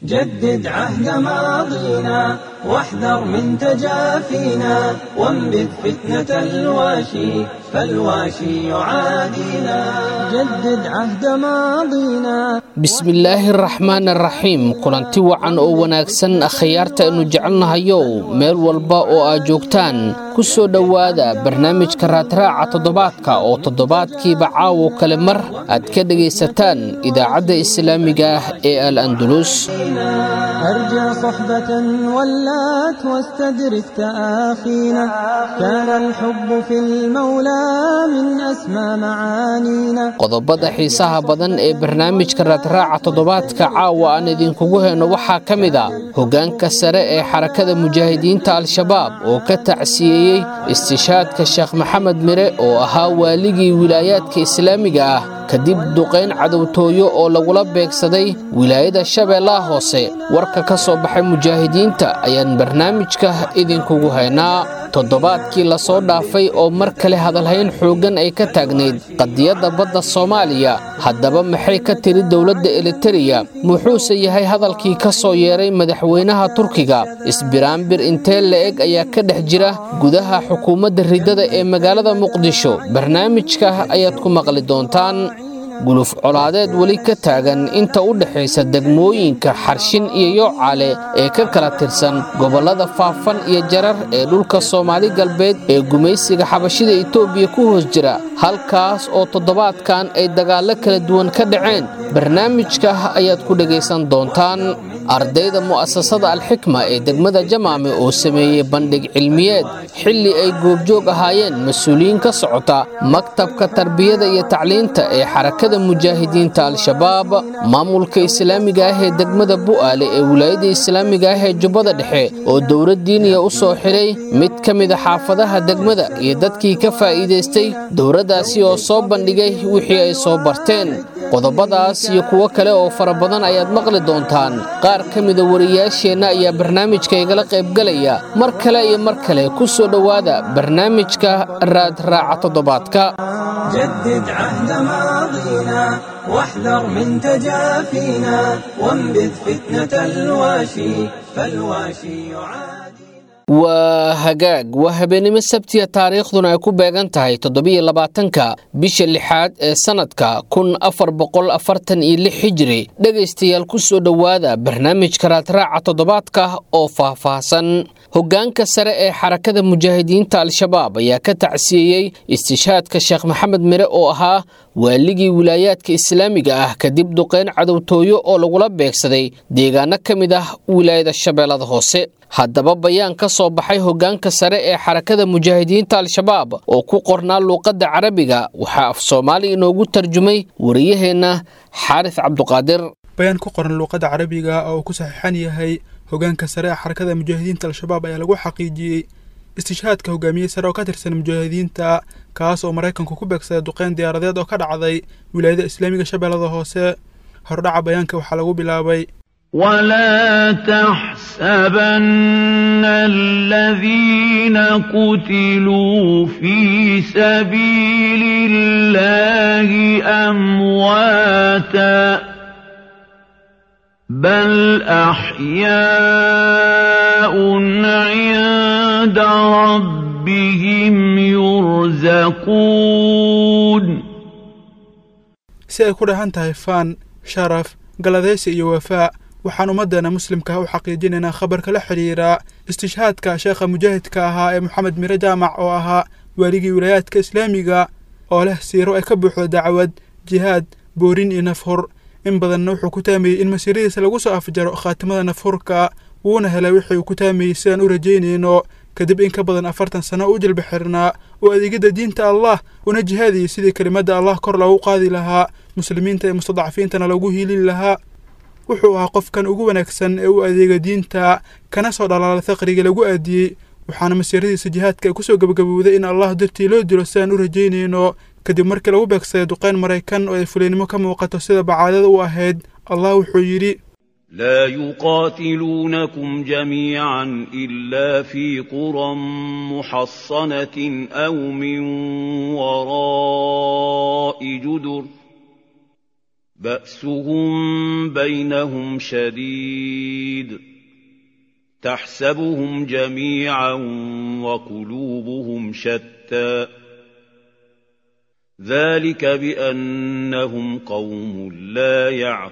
جدد عهد ماضينا واحذر من تجافينا وانبذ فتنة الواشي فالواشي يعادينا جدد عهد ماضينا bismillaahi araxmaan araxiim kulanti wacan oo wanaagsan akhyaarta aynu jecelnahayow meel walba oo aad joogtaan ku soo dhowaada barnaamijka raadraaca toddobaadka oo toddobaadkiiba caawo kale mar aad ka dhegaysataan idaacadda islaamiga ah ee al andulus أرجى صحبة ولات واستدرك تآخينا كان الحب في المولى من أسمى معانينا qodobada xiisaha badan ee barnaamijka raadraaca toddobaadka caawa aan idinkugu heyno waxaa ka mid a hoggaanka sare ee xarakada mujaahidiinta al-shabaab oo ka tacsiyeeyey istishaadka sheekh maxamed mire oo ahaa waaligii wilaayaadka islaamiga ah kadib duqayn cadowtooyo oo lagula beegsaday wilaayada shabeellaha hoose warka ka soo baxay mujaahidiinta ayaan barnaamijka idinkugu haynaa toddobaadkii lasoo dhaafay oo mar kale hadalhayn xooggan ay ka taagnayd qadiyadda badda soomaaliya haddaba maxay ka tiri dowladda elitereya muxuuse yahay hadalkii ka soo yeeray madaxweynaha turkiga isbiraanbir intee la-eg ayaa ka dhex jira gudaha xukuumadda riddada ee magaalada muqdisho barnaamijka ayaad ku maqli doontaan guluf colaadeed weli ka taagan inta u dhexaysa degmooyinka xarshin iyo yoocaale ee ka kala tirsan gobollada faafan iyo jarar ee dhulka soomaali galbeed ee gumaysiga xabashida etoobiya ku hoos jira halkaas oo toddobaadkan ay dagaallo kala duwan ka dhaceen barnaamijka ayaad ku dhegaysan doontaan ardayda mu'asasada alxikma ee degmada jamaame oo sameeyey bandhig cilmiyeed xilli ay goobjoog ahaayeen mas-uuliyiin ka socota maktabka tarbiyada iyo tacliinta ee xarakada mujaahidiinta al-shabaab maamulka islaamiga ah ee degmada bu'aale ee wilaayada islaamiga ah ee jubbada dhexe oo dowlad diiniya u soo xidhay mid ka mida xaafadaha degmada iyo dadkii ka faa'iidaystay dowladdaasi oo soo bandhigay wixii ay soo barteen qodobadaas iyo kuwo kale oo fara badan ayaad maqli doontaan qaar ka mida wariyaasheenna ayaa barnaamijka igala qaybgalaya mar kale iyo mar kale ku soo dhowaada barnaamijka raadraaca toddobaadka جدد عهد ماضينا واحذر من تجافينا وانبذ فتنة الواشي فالواشي يعادينا waa hagaag waa habeenimo sabtiya taariikhduna ay ku beegan tahay toddobiyo labaatanka bisha lixaad ee sannadka kun afar boqol afartan iyo lix xijiri dhegaystayaal ku soo dhowaada barnaamijka raadraaca toddobaadka oo faahfaahsan hoggaanka sare ee xarakada mujaahidiinta al-shabaab ayaa ka tacsiyeeyey istishaadka sheekh maxamed mire oo ahaa waaligii wilaayaadka islaamiga ah kadib duqayn cadowtooyo oo lagula beegsaday deegaano ka mid ah wilaayada shabeellada hoose haddaba bayaan ka soo baxay hoggaanka sare ee xarakada mujaahidiinta al-shabaab oo ku qornaa luuqadda carabiga waxaa af soomaali inoogu tarjumay wariyaheenna xaaris cabduqaadir bayaan ku qoran luuqadda carabiga oo uu ku saxiixan yahay hoggaanka sare ee xarakada mujaahidiinta al-shabaab ayaa lagu xaqiijiyey istishaadka hogaamiye sare oo ka tirsan mujaahidiinta kaas oo maraykanku ku beegsaday duqeyn diyaaradeed oo ka dhacday wilaayada islaamiga shabeellada hoose hordhaca bayaanka waxaa lagu bilaabay ولا تحسبن الذين قتلوا في سبيل الله أمواتا بل أحياء عند ربهم يرزقون si ay ku dhahan tahay faan sharaf galadaysi iyo wafaa waxaan ummaddeena muslimka u xaqiijinaynaa khabarka la xidhiira istishhaadka sheekha mujaahidka ahaa ee moxamed mire jaamac oo ahaa waaligii wilaayaadka islaamiga oo leh siiro ay ka buuxdo dacwad jihaad boorin iyo nafhur in badanna wuxuu ku taamayey in masiiradiisa lagu soo afjaro khaatimada nafhurka wuuna helay wixii uu ku taamayey sidaan u rajaynayno kadib in ka badan afartan sano u jilba xirnaa oo adeegidda diinta allah una jihaadiyey sidii kelimadda allah kor loogu qaadi lahaa muslimiinta iyo mustadcafiintana loogu hiilin lahaa wuxuu ahaa qofkan ugu wanaagsan ee u adeega diinta kana soo dhalaala faqriga lagu aadiyey waxaana masiiradiisa jihaadka ay kusoo gebagabowday in allah dartii loo dilo sidaan u rajaynayno kadib markii lagu beegsaday duqeyn maraykan oo ay fuliynimo ka muuqato sida bacaadada u ahayd allah wuxuu yidhi لا يقاتلونكم جميعا إلا في قرى محصنة أو من وراء جدر باسهم بينهم شديد تحسبهم جميعا وقلوبهم شتى ذلك بانهم قوم لا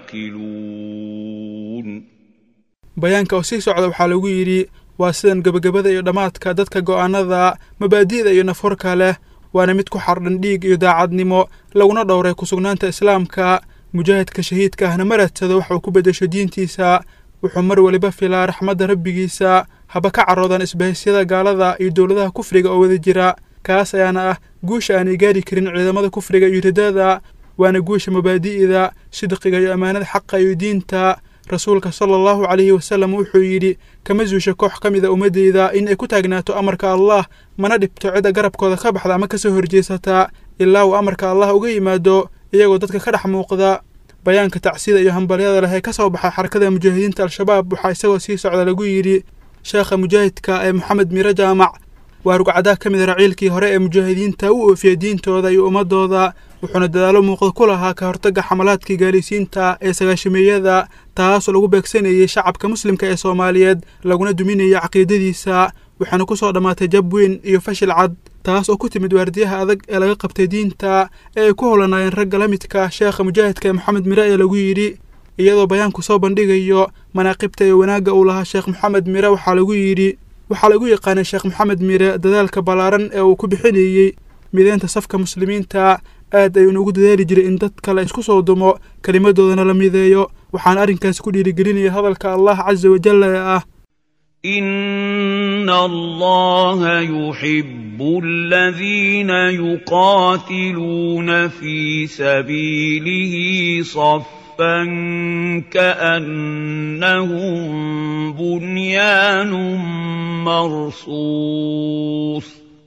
يعقلون bayaanka oo sii socda waxaa lagu yidhi waa sidan gebagabada iyo dhammaadka dadka go'aanada mabaadi'da iyo nafhorka leh waana mid ku xardhan dhiig iyo daacadnimo laguna dhowray kusugnaanta islaamka mujaahidka shahiidka ahna ma raadsado waxa uu ku beddesho diintiisa wuxuu mar weliba filaa raxmadda rabbigiisa haba ka caroodan isbahisyada gaalada iyo dowladaha kufriga oo wada jira kaas ayaana ah guusha aanay gaari karin ciidamada kufriga iyo ridada waana guusha mabaadi'da sidqiga iyo ammaanada xaqa iyo diinta rasuulka sala allahu calayhi wasalam wuxuu yidhi kama suusha koox ka mida ummaddayda in ay ku taagnaato amarka allah mana dhibto cidda garabkooda ka baxda ama ka soo horjeesata ilaa uu amarka allah uga yimaado iyagoo dadka ka dhex muuqda bayaanka tacsida iyo hambalyada leh ee ka soo baxay xarakada mujaahidiinta al-shabaab waxaa isagoo sii socda lagu yidhi sheekha mujaahidka ee moxamed miire jaamac waa rugcadaa ka mid raciilkii hore ee mujaahidiinta u oofiyey diintooda iyo ummadooda wuxuuna dadaalo muuqda ku lahaa ka hortagga xamalaadkii gaalaysiinta ee sagaashameeyada taasoo lagu beegsanayey shacabka muslimka ee soomaaliyeed laguna duminayay caqiidadiisa waxaana ku soo dhammaatay jab weyn iyo fashil cad taas oo ku timid waardiyaha adag ee laga qabtay diinta ee ay ku howlanaayeen ragga la midka sheekha mujaahidka ee moxamed mire ee lagu yidhi iyadoo bayaanku soo bandhigayo manaaqibta iyo wanaagga uu lahaa sheekh moxamed mire waxaa lagu yidhi waxaa lagu yaqaanay sheekh moxamed mire dadaalka ballaaran ee uu ku bixinayey mideynta safka muslimiinta aad ayuuna ugu dadaali jiray in dadka la isku soo dumo kelimadoodana la mideeyo waxaana arrinkaasi ku dhiirigelinaya hadalka allah casa wajalla ee ah ان الله يحب الذين يقاتلون في سبيله صفا كانهم بنيان مرصوص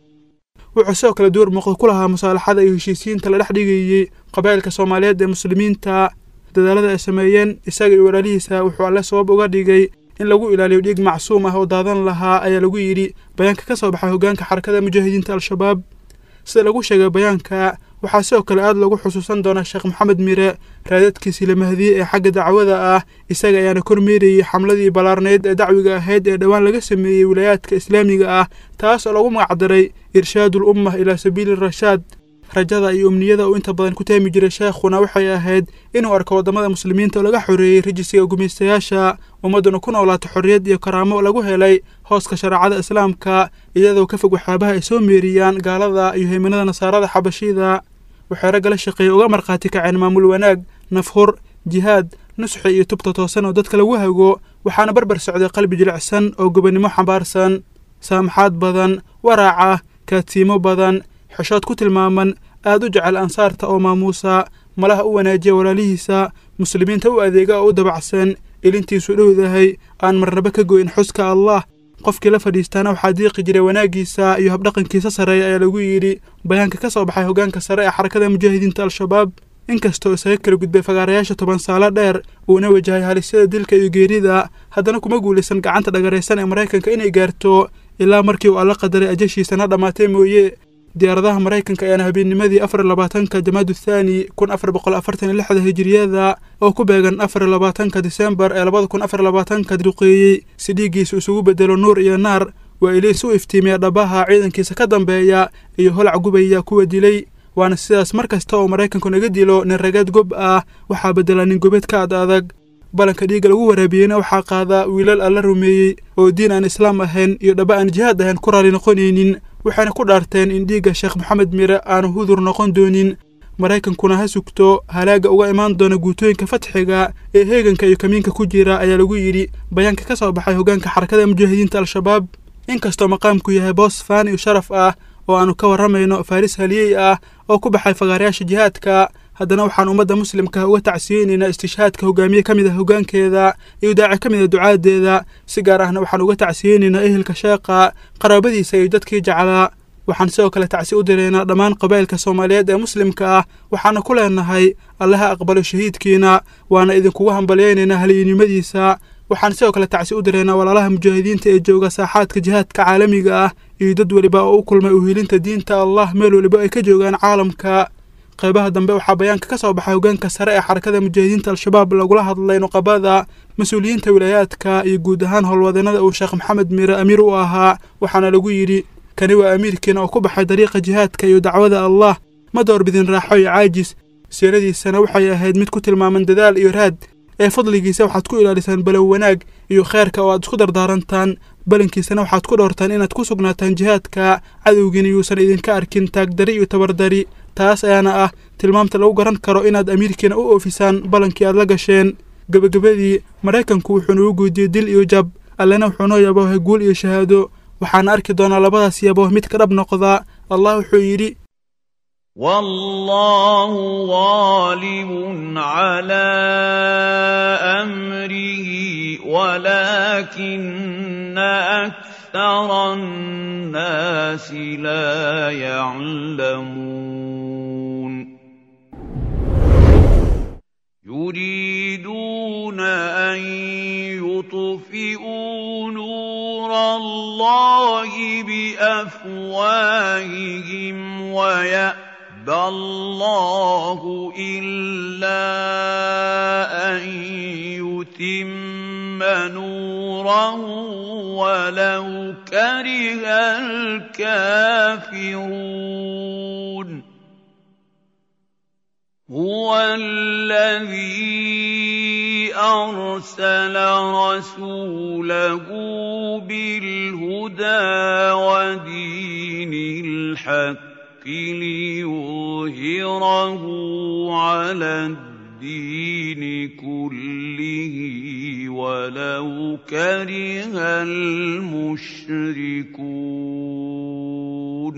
wuxuu sidoo kale door muuqda ku lahaa musaalaxada iyo heshiisiinta la dhex dhigayey qabaa'ilka soomaaliyeed ee muslimiinta dadaalada ay sameeyeen isaga iyo walaalihiisa wuxuu alle sabab uga dhigay in lagu ilaaliyo dhiig macsuum ah oo daadan lahaa ayaa lagu yidhi bayaanka ka soo baxay hoggaanka xarakada mujaahidiinta al-shabaab sida lagu sheegay bayaanka waxaa sidoo kale aad lagu xusuusan doonaa sheekh moxamed mire raadadkiisii la mahdiyey ee xagga dacwada ah isaga ayaana kormeerayey xamladii ballaarnayd ee dacwiga ahayd ee dhowaan laga sameeyey wilaayaadka islaamiga ah taas oo lagu magacdaray irshaadul ummah ilaa sabiili rashaad rajada iyo umniyada uu inta badan ku taami jiray sheekhuna waxay ahayd inuu arko waddamada muslimiinta oo laga xoreeyey rajisiga gumaystayaasha ummadduna ku noolaato xorriyad iyo karaamo lagu helay hooska shareecada islaamka iyadoo ka fog waxyaabaha ay soo meeriyaan gaalada iyo haymanada nasaarada xabashida waxay ragga la shaqeeyey uga markhaati kaceen maamul wanaag nafhur jihaad nusxi iyo tubta toosan oo dadka lagu hago waxaana barbar socday qalbi jilicsan oo gobonnimo xambaarsan saamaxaad badan waraaca kaadsiimo badan xeshood ku tilmaaman aad u jecel ansaarta oo maamuusa malaha u wanaajiya walaalihiisa muslimiinta u adeega oo u dabacsan ilintiisu dhowdahay aan marnaba ka goyn xuska allah qofkii la fadhiistaana waxaa diiqi jiray wanaaggiisa iyo habdhaqankiisa sarreeya ayaa lagu yidhi bayaanka ka soo baxay hoggaanka sare ee xarakada mujaahidiinta al-shabaab inkastoo isaga kala gudbay fagaarayaasha toban saalo dheer uuna wajahay halisyada dilka iyo geerida haddana kuma guulaysan gacanta dhagaraysan ee maraykanka inay gaarto ilaa markii uu alla qadaray ajashiisana dhammaatay mooye diyaaradaha maraykanka ayaana habeennimadii afar iyo labaatanka jamaadu thaani kun afar boqol afartan iyo lixda hijiriyada oo ku beegan afar iyo labaatanka disembar ee labada kun afar iyo labaatanka duqeeyey si dhiiggiisa isugu bedelo nuur iyo naar waa iliis u iftiimiya dhabaha ciidankiisa ka dambeeya iyo holac gubaya kuwa dilay waana sidaas mar kasta oo maraykanku naga dilo nin ragaad gob ah waxaa bedela nin gobeed ka ad adag balanka dhiigga lagu waraabiyeyna waxaa qaadaa wiilal alla rumeeyey oo diin aan islaam ahayn iyo dhaba aan jihaad ahayn ku raali noqonaynin waxayna ku dhaarteen in dhiigga sheekh moxamed mire aanu hudur noqon doonin maraykankuna ha sugto halaagga uga imaan doona guutooyinka fatxiga ee heeganka iyo kamiinka ku jira ayaa lagu yidhi bayaanka ka soo baxay hoggaanka xarakada mujaahidiinta al-shabaab inkastoo maqaamku yahay boos faan iyo sharaf ah oo aanu ka warramayno faaris haliyey ah oo ku baxay fagaarayaasha jihaadka haddana waxaan ummadda muslimka uga tacsiyeynaynaa istishhaadka hogaamiye ka mid ah hoggaankeeda iyo daaci ka mid a ducaadeeda si gaar ahna waxaan uga tacsiyeynaynaa ehelka sheeqa qaraabadiisa iyo dadkii jeclaa waxaan sidoo kale tacsi u diraynaa dhammaan qabaa'ilka soomaaliyeed ee muslimka ah waxaana ku leenahay allaha aqbalo shahiidkiina waana idinkugu hambalyaynaynaa haliyinimadiisa waxaan sidoo kale tacsi u diraynaa walaalaha mujaahidiinta ee jooga saaxaadka jihaadka caalamiga ah iyo dad weliba oo u kulmay uhiilinta diinta allah meel weliba ay ka joogaan caalamka qeybaha dambe waxaa bayaanka ka soo baxay hogaanka sare ee xarakada mujaahidiinta al-shabaab lagula hadlay nuqabada mas-uuliyiinta wilaayaadka iyo guud ahaan howlwadeenada uu sheekh maxamed miire amiir u ahaa waxaana lagu yidhi kani waa amiirkiina oo ku baxay dariiqa jihaadka iyo dacwada allah ma doorbidin raaxo iyo caajis siiradiisana waxay ahayd mid ku tilmaaman dadaal iyo raad ee fadligiisa waxaad ku ilaalisaan balow wanaag iyo kheerka oo aad isku dardaarantaan balankiisana waxaad ku dhowrtaan inaad ku sugnaataan jihaadka cadowgiina yuusan idinka arkin taagdari iyo tabardari taas ayaana ah tilmaamta lagu garan karo inaad amiirkiina u oofisaan ballankii aad la gasheen gebagabadii maraykanku wuxuu nagu guudiyey dil iyo jab allena wuxuu noo yaboohay guul iyo shahaado waxaana arki doonaa labadaas yabooh mid ka dhab noqdaa allah wuxuu yidhi والله غالب على امره ولكن اكثر الناس لا يعلمون يريدون ان يطفئوا نور الله بافواههم ويأتون يَأْبَى اللَّهُ إِلَّا أَن يُتِمَّ نُورَهُ وَلَوْ كَرِهَ الْكَافِرُونَ هُوَ الَّذِي أَرْسَلَ رَسُولَهُ بِالْهُدَىٰ وَدِينِ الْحَقِّ ليظهره على الدين كله ولو كره المشركون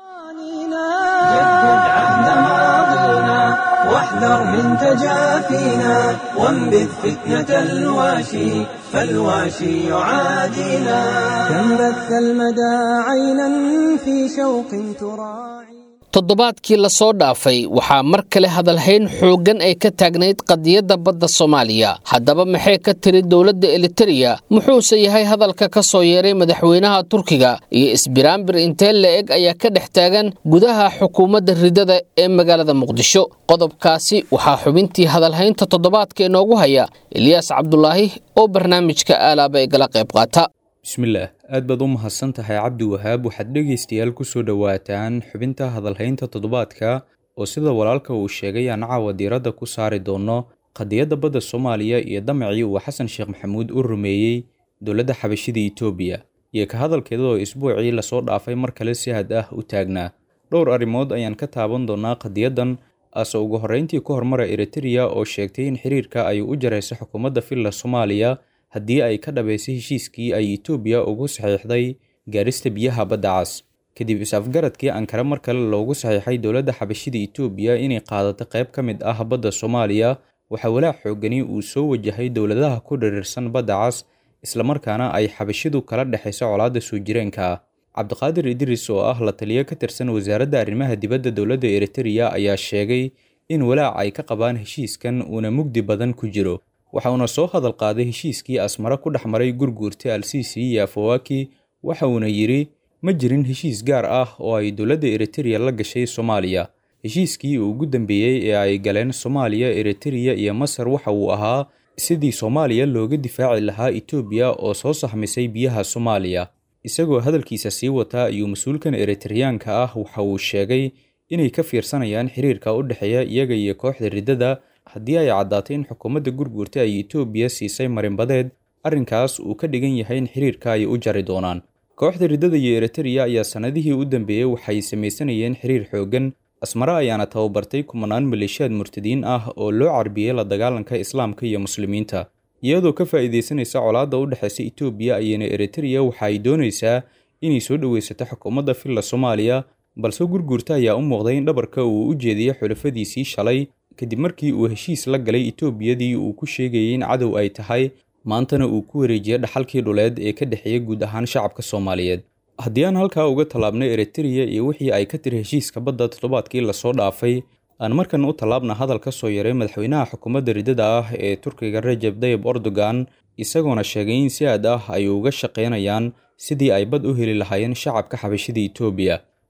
جدد عهد ماضينا واحذر من تجافينا وانبذ فتنة الواشي فالواشي يعادينا كم بث المدى عينا في شوق تراعي toddobaadkii lasoo dhaafay waxaa mar kale hadalhayn xooggan ay ka taagnayd qadiyadda badda soomaaliya haddaba maxay ka tiri dowladda elitereya muxuuse yahay hadalka ka soo yeeray madaxweynaha turkiga iyo isbiraambir intee la-eg ayaa ka dhex taagan gudaha xukuumadda ridada ee magaalada muqdisho qodobkaasi waxaa xubintii hadalhaynta toddobaadka inoogu haya eliyaas cabdulaahi oo barnaamijka aalaaba igala qayb qaata bismillaah aad baad u mahadsan tahay cabdi wahaab waxaad dhegaystayaal ku soo dhowaataan xubinta hadalhaynta toddobaadka oo sida walaalka uu sheegay aan caawa diiradda ku saari doono qadiyadda badda soomaaliya iyo damacii uu xasan sheekh maxamuud u rumeeyey dowladda xabashida itoobiya iyo ka hadalkeeda oo isbuucii lasoo dhaafay mar kale si had ah u taagnaa dhowr arrimood ayaan ka taaban doonaa qadiyaddan ase ugu horreyntii ku hormara eritereya oo sheegtay in xiriirka ay u jarayso xukuumadda filla soomaaliya haddii ay ka dhabaysay heshiiskii ay itoobiya ugu saxiixday gaarista biyaha badda cas kadib is-afgaradkii ankare mar kale loogu saxiixay dowladda xabashida itoobiya inay qaadato qayb ka mid ah badda soomaaliya waxaa walaac xoogani uu soo wajahay dowladaha ku dhiriirsan badda cas islamarkaana ay xabashidu kala dhexayso colaadda soo jireenka ah cabdiqaadir idris oo ah la taliyo ka tirsan wasaaradda arrimaha dibadda dowladda eritereya ayaa sheegay in walaac ay ka qabaan heshiiskan uuna mugdi badan ku jiro waxa uuna soo hadal qaaday heshiiskii asmare ku dhex maray gurguurta al-sisi iyo afawaki waxa uuna yidhi ma jirin heshiis gaar ah oo ay dowladda eritereya la gashay soomaaliya heshiiskii uu ugu dambeeyey ee ay galeen soomaaliya eritereya iyo masar waxa uu ahaa sidii soomaaliya looga difaaci lahaa itoobiya oo soo saxmisay biyaha soomaaliya isagoo hadalkiisa sii wata ayuu mas-uulkan eritereyaanka ah waxa uu sheegay inay ka fiirsanayaan xiriirka u dhexeeya iyaga iyo kooxda riddada haddii ay caddaatay in xukuumadda gurguurta ay itoobiya siisay marinbadeed arrinkaas uu ka dhigan yahay in xiriirka ay u jari doonaan kooxda riddada iyo eritereya ayaa sannadihii u dambeeyey waxay samaysanayeen xiriir xooggan asmare ayaana tababartay kumanaan maleeshiyaad murtadiin ah oo loo carbiyey la dagaalanka islaamka iyo muslimiinta iyadoo ka faa'iidaysanaysa colaadda u dhexaysa itoobiya ayana eritereya waxa ay doonaysaa inay soo dhoweysato xukuumadda filla soomaaliya balse gurguurta ayaa u muuqday in dhabarka uu u jeediyey xulafadiisii shalay kadib markii uu heshiis la galay itoobiyadii uu ku sheegayay in cadow ay tahay maantana uu ku wareejiyey dhaxalkii dhuleed ee ka dhexeeya guud ahaan shacabka soomaaliyeed haddii aan halkaa uga tallaabnay eritereya iyo wixii ay ka tiri heshiiska badda toddobaadkii lasoo dhaafay aan markan u tallaabna hadal ka soo yaray madaxweynaha xukuumadda riddada ah ee turkiga rajeb dayib erdogan isagoona sheegay in si aad ah ay uga shaqaynayaan sidii ay bad u heli lahaayeen shacabka xabashida itoobiya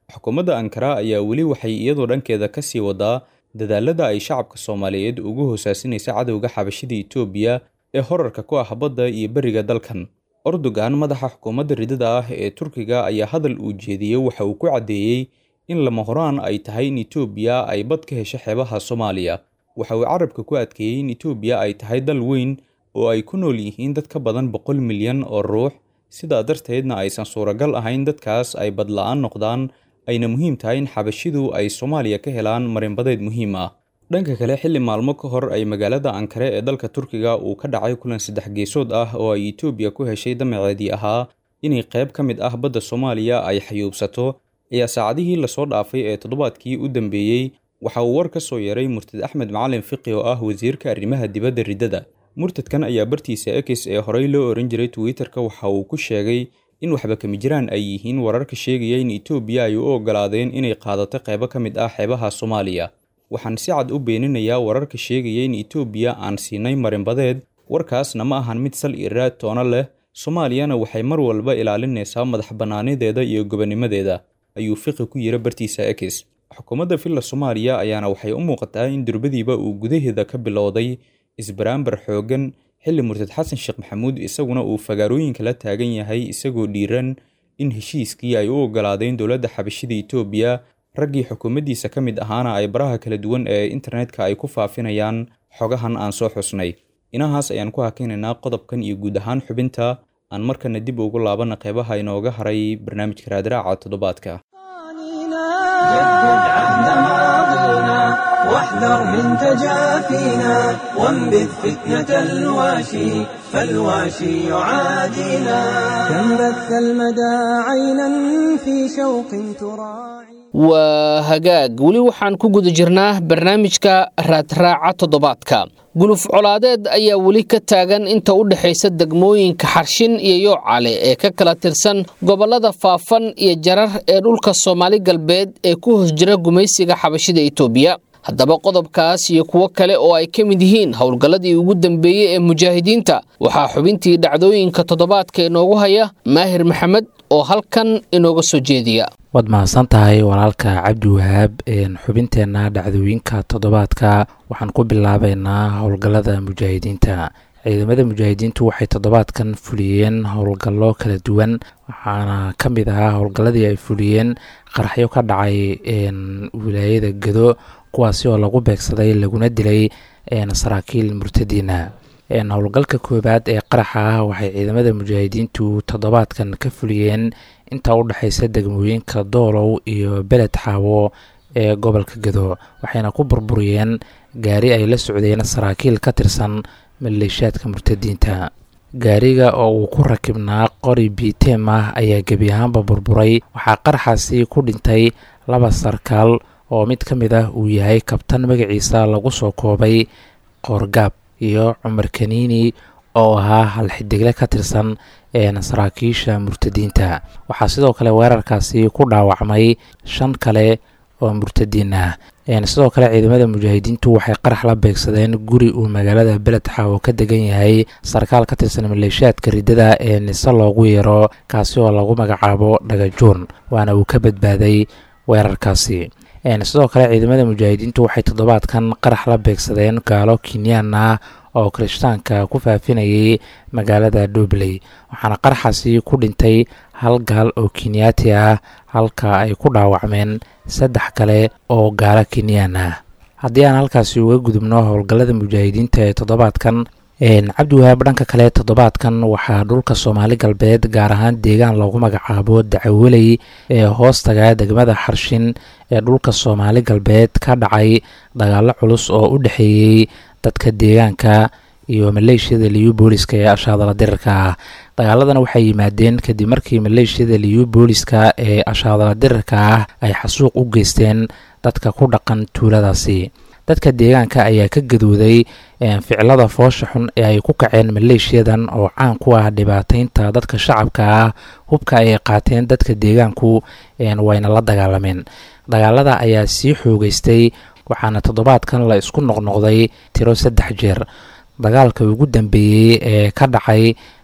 xukuumadda ankara ayaa weli waxay iyadoo dhankeeda ka sii wadaa dadaalada ay shacabka soomaaliyeed ugu hoosaasinaysa cadowga xabashida itoobiya ee horarka ku ah badda iyo beriga dalkan ordogan madaxa xukuumadda ridada ah ee turkiga ayaa hadal uu jeediyey waxa uu ku caddeeyey in lama horaan ay tahay in itoobiya ay bad ka hesho xeebaha soomaaliya waxa uu carabka ku adkeeyey in itoobiya ay tahay dal weyn oo ay ku nool yihiin dad ka badan boqol milyan oo ruux sidaa darteedna aysan suuragal ahayn dadkaas ay badla-aan noqdaan ayna muhiim tahay in xabashidu ay soomaaliya ka helaan marinbadeed muhiim ah dhanka kale xilli maalmo ka hor ay magaalada ankare ee dalka turkiga uu ka dhacay kulan saddex geesood ah oo ay itoobiya ku heshay damaceedii ahaa inay qayb ka mid ah badda soomaaliya ay xayuubsato ayaa saacadihii lasoo dhaafay ee toddobaadkii u dambeeyey waxa uu war ka soo yeeray murtad axmed macalin fiqi oo ah wasiirka arrimaha dibadda riddada murtadkan ayaa bartiisa ekis ee horey loo oran jiray twitter-ka waxa uu ku sheegay in waxba kami jiraan ay yihiin wararka sheegaya in itoobiya ay u ogolaadeen inay qaadato qaybo ka mid ah xeebaha soomaaliya waxaan si cad u beeninayaa wararka sheegaya in itoobiya aan siinay marinbadeed warkaasna ma ahan mid sal iraad toono leh soomaaliyana waxay mar walba ilaalinaysaa madax bannaanideeda iyo gobonimadeeda ayuu fiqi ku yiri bartiisa ekis xukuumadda villa soomaaliya ayaana waxay u muuqataa in durbadiiba uu gudaheeda ka bilowday isbaraambar xooggan xilli murtad xasan sheekh maxamuud isaguna uu fagaarooyinka la taagan yahay isagoo dhiiran in heshiiskii ay u ogolaadeen dowladda xabashida itoobiya raggii xukuumaddiisa ka mid ahaana ay baraha kala duwan ee internetka ay ku faafinayaan xogahan aan soo xusnay inahaas ayaan ku hakaynaynaa qodobkan iyo guud ahaan xubinta aan markana dib ugu laabana qeybaha inooga haray barnaamijka raadraaca toddobaadka جدد عهد ماضينا واحذر من تجافينا وانبذ فتنة الواشي فالواشي يعادينا كم بث المدى عينا في شوق تراعي waa hagaag weli waxaan ku guda jirnaa barnaamijka raadraaca toddobaadka guluf colaadeed ayaa weli ka taagan inta u dhexaysa degmooyinka xarshin iyo yoocale ee ka kala tirsan gobollada faafan iyo jarar ee dhulka soomaali galbeed ee ku hoos jira gumaysiga xabashida itoobiya haddaba qodobkaas iyo kuwo kale oo ay ka mid yihiin howlgalladii ugu dambeeyey ee mujaahidiinta waxaa xubintii dhacdooyinka toddobaadka inoogu haya maahir maxamed oo halkan inooga soo jeediya waad mahadsan tahay walaalka cabdi wahaab xubinteenna dhacdooyinka toddobaadka waxaan ku bilaabeynaa howlgallada mujaahidiinta ciidamada mujaahidiintu waxay toddobaadkan fuliyeen howlgallo kala duwan waxaana ka mid ahaa howlgalladii ay fuliyeen qaraxyo ka dhacay wilaayada gado kuwaasi oo lagu beegsaday laguna dilay saraakiil murtadiina howlgalka koowaad ee qaraxa ah waxay ciidamada mujaahidiintu toddobaadkan ka fuliyeen inta u dhexaysa degmooyinka doolow iyo beled xaawo ee gobolka gado waxayna ku burburiyeen gaari ay la socdeen saraakiil ka tirsan maleeshiyaadka murtadiinta gaariga oo uu ku rakibnaa qori bitem ah ayaa gebi ahaanba burburay waxaa qaraxaasi ku dhintay laba sarkaal oo mid ka mid ah uu yahay kabtan magaciisa lagu soo koobay qoorgaab iyo cumar kaniini oo ahaa halxidigle ka tirsan saraakiisha murtadiinta waxaa sidoo kale weerarkaasi ku dhaawacmay shan kale oo murtadiin ah sidoo kale ciidamada mujaahidiintu waxay qarax la beegsadeen guri uu magaalada beled xaawo ka degan yahay sarkaal ka tirsan maleeshiyaadka riddada ee nise loogu yeero kaasi oo lagu magacaabo dhagajuun waana uu ka badbaaday weerarkaasi sidoo kale ciidamada mujaahidiintu waxay toddobaadkan qarax la beegsadeen gaalo kenyaan ah oo kirishtaanka ku faafinayay magaalada dhobley waxaana qaraxaasi ku dhintay hal gaal oo kenyaati ah halka ay ku dhaawacmeen saddex kale oo gaalo kenyaan ah haddii aan halkaasi uga gudubno howlgallada mujaahidiinta ee toddobaadkan cabdiwahaab dhanka kale toddobaadkan waxaa dhulka soomaali galbeed gaar ahaan deegaan loogu magacaabo dacaweley ee hoostaga degmada xarshin ee dhulka soomaali galbeed ka dhacay dagaalo culus oo u dhexeeyey dadka deegaanka iyo maleeshiyada liyu booliska ee ashaadala dirirka ah dagaaladana waxay yimaadeen kadib markii maleeshiyada liyu booliska ee ashaadala dirirka ah ay xasuuq u geysteen dadka ku dhaqan tuuladaasi dadka deegaanka ayaa ka gadooday ficilada foosha xun ee ay ku kaceen maleeshiyadan oo caan ku ah dhibaateynta dadka shacabka ah hubka ay qaateen dadka deegaanku wayna la dagaalameen dagaalada ayaa sii xoogeystay waxaana toddobaadkan la isku noqnoqday tiro saddex jeer dagaalka ugu dambeeyey ee ka dhacay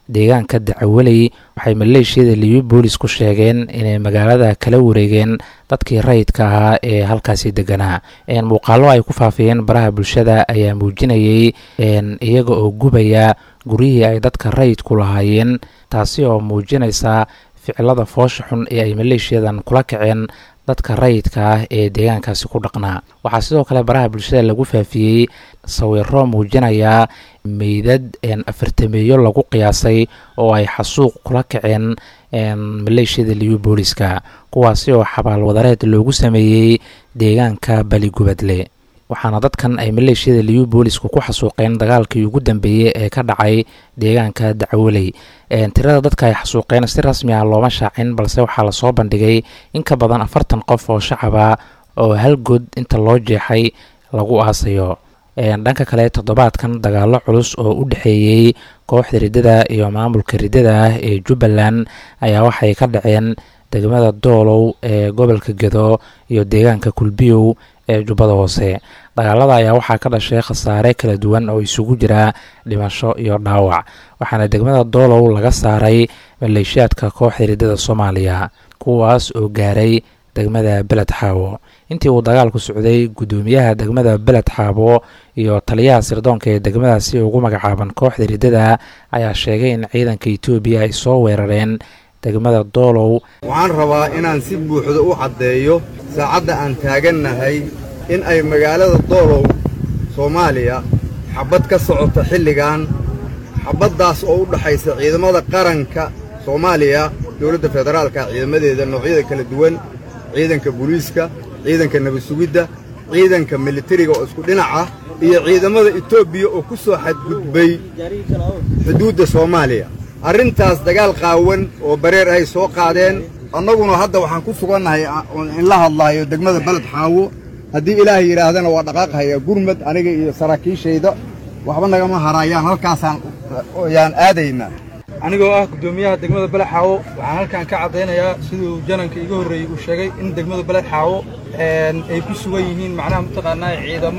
deegaanka dacawaley waxay maleeshiyada liyu boolis ku sheegeen inay magaalada kala wareegeen dadkii rayidka ahaa ee halkaasi deganaa muuqaalo ay ku faafiyeen baraha bulshada ayaa muujinayay iyaga oo gubaya guryihii ay dadka rayidku lahaayeen taasi oo muujinaysa ficilada foosha xun ee ay maleeshiyadan kula kaceen dadka rayidka ah ee deegaankaasi ku dhaqnaa waxaa sidoo kale baraha bulshada lagu faafiyey sawiro muujinaya meydad afartameeyo lagu qiyaasay oo ay xasuuq kula kaceen maleeshiyada liyu booliska kuwaasi oo xabaal wadareed loogu sameeyey deegaanka baligubadle waxaana dadkan ay maleeshiyada liyu boolisku ku xasuuqeen dagaalkii ugu dambeeyey ee ka dhacay deegaanka dacwoley tirada dadka ay xasuuqeen si rasmi ah looma shaacin balse waxaa lasoo bandhigay in ka badan afartan qof oo shacaba oo hal good inta loo jeexay lagu aasayo dhanka kale toddobaadkan dagaalo culus oo u dhexeeyey kooxda riddada iyo maamulka riddada ah ee jubbaland ayaa waxay ka dhaceen degmada doolow ee gobolka gedo iyo deegaanka kulbiyow ee jubbada hoose dagaalada ayaa waxaa ka dhashay khasaare kala duwan oo isugu jira dhimasho iyo dhaawac waxaana degmada doolow laga saaray maleeshiyaadka kooxda riddada soomaaliya kuwaas oo gaaray degmada beled xaawo intii uu dagaalku socday guddoomiyaha degmada beled xaabo iyo taliyaha sirdoonka ee degmadaasi ugu magacaaban kooxda riddada ayaa sheegay in ciidanka etoobiya ay soo weerareen degmada doolow waxaan rabaa inaan si buuxda u caddeeyo saacadda aan taagannahay in ay magaalada doolow soomaaliya xabbad ka socoto xilligan xabbaddaas oo u dhaxaysa ciidamada qaranka soomaaliya dowladda federaalka ciidamadeeda noocyada kala duwan ciidanka booliiska ciidanka nabad sugidda ciidanka militariga oo isku dhinac ah iyo ciidamada etoobiya oo ku soo xadgudbay xuduudda soomaaliya arrintaas dagaal qaawan oo bareer ay soo qaadeen annaguna hadda waxaan ku sugannahay in la hadlaayo degmada beled xaawo haddii ilaahay yidhaahdana waa dhaqaaqhayaa gurmad aniga iyo saraakiishayda waxba nagama haraayaan halkaasaan yaan aadaynaa anigoo ah guddoomiyaha degmada beled xaawo waxaan halkan ka caddaynayaa siduu jananka iga horreeyey uu sheegay in degmada beled xaawo ay ku sugan yihiin macnaha mataqaanaa ciidamo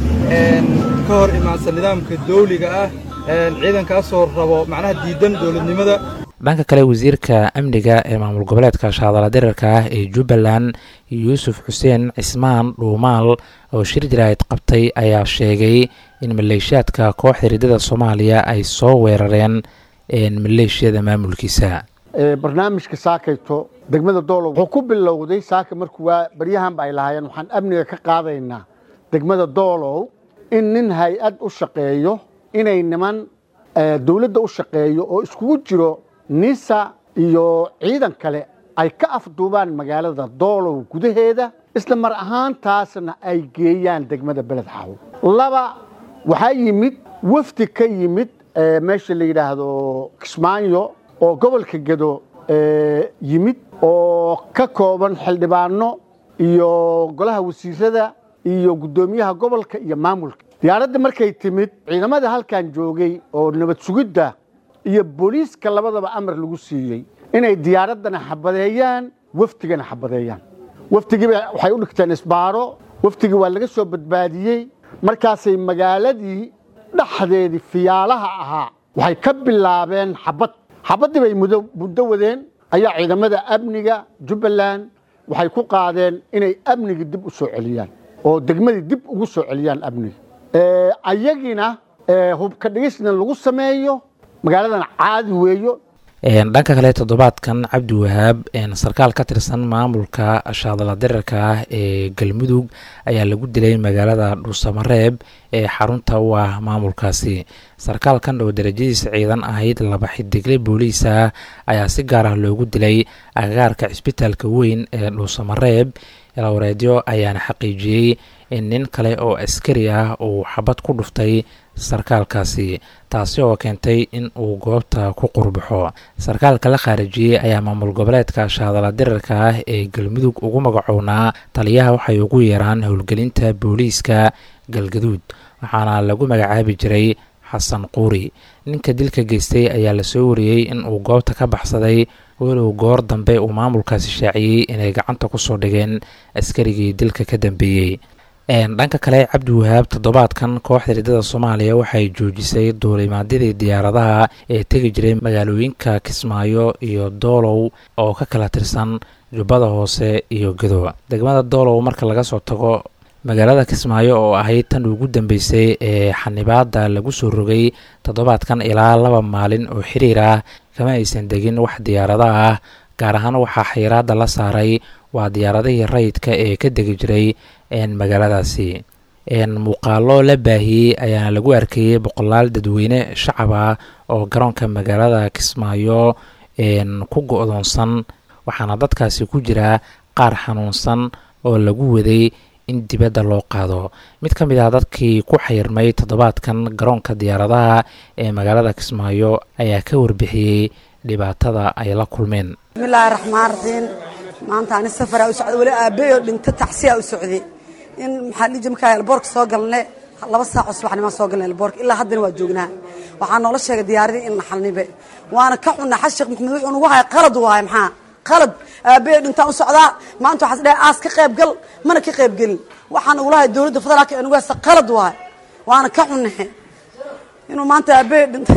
ka hor imaansan nidaamka dawliga ah ciidankaasoo rabo macnaha diidan dowladnimada dhanka kale wasiirka amniga ee maamul goboleedka shaadala dirarka ah ee jubbaland yuusuf xuseen cismaan dhuumaal oo shir jaraa'id qabtay ayaa sheegay in maleeshiyaadka kooxda riddada soomaaliya ay soo weerareen maleeshiyada maamulkiisa barnaamijka saakayto degmada doolow wuxuu ku bilowday saaka markuu waa baryahanba ay lahaayeen waxaan amniga ka qaadaynaa degmada doolow in nin hay-ad u shaqeeyo inay niman dowladda u shaqeeyo oo iskugu jiro nisa iyo ciidan kale ay ka afduubaan magaalada doolow gudaheeda isla mar ahaantaasna ay geeyaan degmada beled xaawo laba waxaa yimid wafdi ka yimid meesha la yidhaahdo kismaayo oo gobolka gedo yimid oo ka kooban xildhibaano iyo golaha wasiirada iyo guddoomiyaha gobolka iyo maamulka diyaaradda markay timid ciidamada halkan joogay oo nabad sugidda iyo booliiska labadaba amar lagu siiyey inay diyaaraddana xabadeeyaan wafdigana xabadeeyaan wafdigiiba waxay u dhigteen isbaaro wafdigii waa laga soo badbaadiyey markaasay magaaladii dhexdeedii fiyaalaha ahaa waxay ka bilaabeen xabad xabaddii bay muddo wadeen ayaa ciidamada amniga jubbaland waxay ku qaadeen inay amnigii dib u soo celiyaan oo degmadii dib ugu soo celiyaan amniga ayagina hubka dhigisna lagu sameeyo magaaladan caadi weeyo dhanka kale toddobaadkan cabdi wahaab sarkaal ka tirsan maamulka shaadala dirarka ah ee galmudug ayaa lagu dilay magaalada dhuusamareeb ee xarunta u ah maamulkaasi sarkaalkan oo darajadiisa ciidan ahayd laba xidigle booliisa ayaa si gaar ah loogu dilay agagaarka cisbitaalka weyn ee dhuusamareeb lawareedyo ayaana xaqiijiyey in nin kale oo askari ah uu xabad ku dhuftay sarkaalkaasi taasi oo keentay in uu goobta ku qurbaxo sarkaalka la khaarijiyey ayaa maamul goboleedka shaadala dirarka ah ee galmudug ugu magacownaa taliyaha waxay ugu yeeraan howlgelinta booliiska galgaduud waxaana lagu magacaabi jiray xasan quuri ninka dilka geystay ayaa lasoo wariyey in uu goobta ka baxsaday walow goor dambe uu maamulkaasi shaaciyey inay gacanta ku soo dhigeen askarigii dilka ka dambeeyey dhanka kale cabdiwahaab toddobaadkan kooxda riddada soomaaliya waxay joojisay duulimaadyadii diyaaradaha ee tegi jiray magaalooyinka kismaayo iyo doolow oo ka kala tirsan jubbada hoose iyo gadow degmada doolow marka laga soo tago magaalada kismaayo oo ahayd tan ugu dambeysay ee xanibaada lagu soo rogay toddobaadkan ilaa laba maalin oo xiriir ah kama aysan degin wax diyaarada ah gaar ahaan waxaa xayiraada la saaray waa diyaaradihii rayidka ee ka degi jiray magaaladaasi muuqaalo la baahiyey ayaana lagu arkayey boqolaal dadweyne shacab ah oo garoonka magaalada kismaayo ku go-doonsan waxaana dadkaasi ku jira qaar xanuunsan oo lagu waday in dibadda loo qaado mid ka mid ah dadkii ku xayirmay toddobaadkan garoonka diyaaradaha ee magaalada kismaayo ayaa ka warbixiyey dhibaatada ay la kulmeen bismillaahi raxmaan raxiim maanta ani safaraa u socda weli aabbeyo dhinto tacsiyaa u socday in maxaa dhiiji markaa elboorka soo galne laba saaco subaxnimaan soo galna elboorka ilaa haddana waa joognaa waxaa noola sheegay diyaaradii in la xalnibe waana ka xunnaa xas sheekh maxamed wuxuu nagu haya qalad waaye maxaa qalad aabbeyo dhintaan u socdaa maanta waxaas dhahay aas ka qayb gal mana ka qayb gelin waxaa nagula haya dowladda federaalka ee nagu haysta qalad waaye waana ka xunnahe inuu maanta aabbeyo dhinta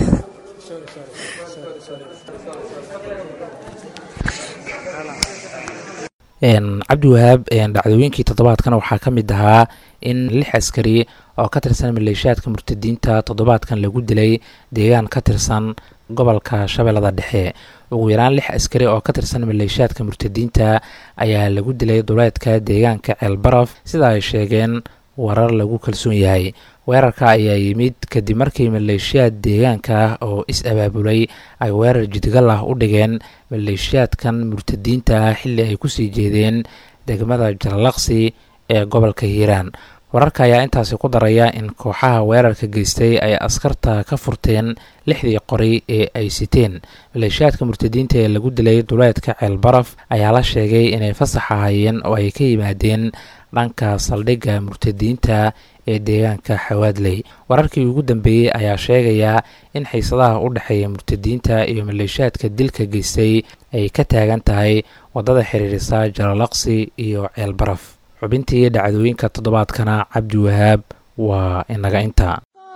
cabdiwahaab dhacdooyinkii toddobaadkan waxaa ka mid ahaa in lix askari oo ka tirsan maleeshiyaadka murtadiinta toddobaadkan lagu dilay deegaan ka tirsan gobolka shabeellada dhexe ugu yaraan lix askari oo ka tirsan maleeshiyaadka murtadiinta ayaa lagu dilay duleedka deegaanka ceelbaraf sida ay sheegeen warar lagu kalsoon yahay weerarka ayaa yimid kadib markii maleeshiyaad deegaanka ah oo is-abaabulay ay weerar jidgal ah u dhigeen maleeshiyaadkan murtadiinta ah xilli ay kusii jeedeen degmada jalalaqsi ee gobolka hiiraan wararka ayaa intaasi ku daraya in kooxaha weerarka geystay ay askarta ka furteen lixdii qori ee ay siteen maleeshiyaadka murtadiinta ee lagu dilay duleedka ceelbaraf ayaa la sheegay inay fasax ahayeen oo ay ka yimaadeen dhanka saldhigga murtadiinta ee deegaanka xawaadley wararkii ugu dambeeyey ayaa sheegaya in xiisadaha u dhexeeya murtadiinta iyo maleeshiyaadka dilka geystay ay ka taagan tahay waddada xiriirisa jalalaqsi iyo ceelbaraf xubintii dhacdooyinka toddobaadkana cabdi wahaab waa inaga inta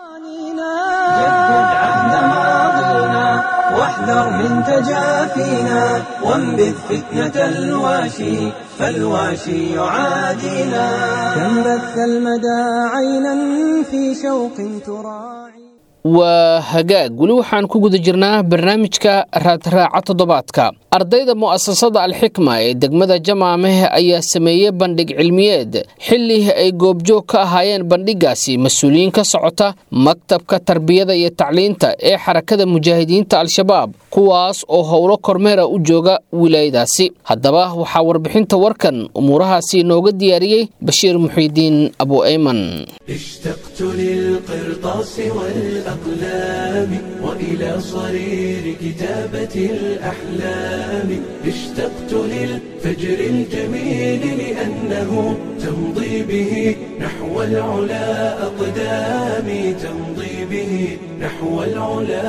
واحذر من تجافينا وانبذ فتنة الواشي فالواشي يعادينا كم بث المدى عينا في شوق تراعي waa hagaag weli waxaan ku guda jirnaa barnaamijka raadraaca toddobaadka ardayda mu'asasada alxikma ee degmada jamaameh ayaa sameeyey bandhig cilmiyeed xilli ay goobjoog ka ahaayeen bandhigaasi mas-uuliyiin ka socota maktabka tarbiyada iyo tacliinta ee xarakada mujaahidiinta al-shabaab kuwaas oo howlo kormeera u jooga wilaayadaasi haddaba waxaa warbixinta warkan umuurahaasi inooga diyaariyey bashiir muxiidiin abu ayman اشتقت للقرطاس والأقلام وإلى صرير كتابة الأحلام اشتقت للفجر الجميل لأنه تمضي به نحو العلا أقدامي تمضي به نحو العلا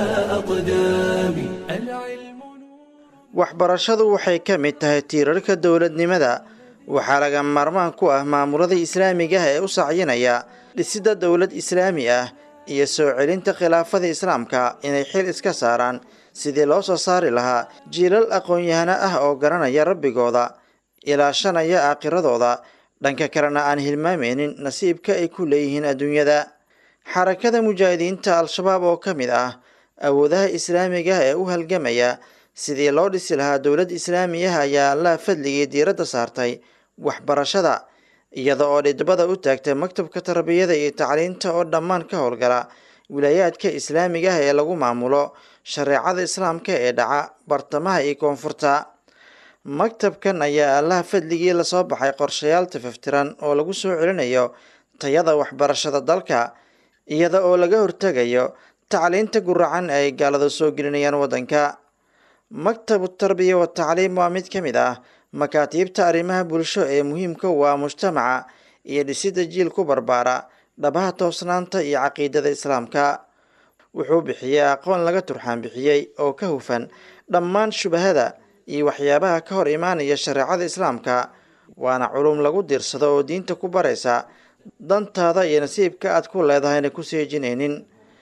أقدامي العلم waxbarashadu waxay ka mid tahay tiirarka dowladnimada waxaa laga maarmaan ku ah maamulada islaamiga ah ee u sacyinaya dhisidda dowlad islaami ah iyo soo celinta khilaafada islaamka inay xil iska saaraan sidii loo soo saari lahaa jiilal aqoon-yahano ah oo garanaya rabbigooda ilaashanaya aakhiradooda dhanka kalena aan hilmaameynin nasiibka ay ku leeyihiin adduunyada xarakada mujaahidiinta al-shabaab oo ka mid ah awoodaha islaamiga ah ee u halgamaya sidii loo dhisi lahaa dowlad islaamiyaha ayaa allaha fadligii diiradda saartay waxbarashada iyada oo dhidbada u taagtay maktabka tarbiyada iyo tacliinta oo dhammaan ka howlgala wilaayaadka islaamiga ah ee lagu maamulo shareecada islaamka ee dhaca bartamaha iyo koonfurta maktabkan ayaa allaha fadligii lasoo baxay qorshayaal tafaftiran oo lagu soo celinayo tayada waxbarashada dalka iyada oo laga hortegayo tacliinta guracan ay gaalada soo gelinayaan waddanka maktabu tarbiya wa tacliim waa mid ka mid ah makaatiibta arrimaha bulsho ee muhiimka u ah mujtamaca iyo dhisidda jiil ku barbaara dhabaha toosnaanta iyo caqiidada islaamka wuxuu bixiyey aqoon laga turxaan bixiyey oo ka hufan dhammaan shubahada iyo waxyaabaha ka hor imaanaya shareecada islaamka waana culum lagu diirsado oo diinta ku baraysa dantaada iyo nasiibka aad ku leedahayna ku seejinaynin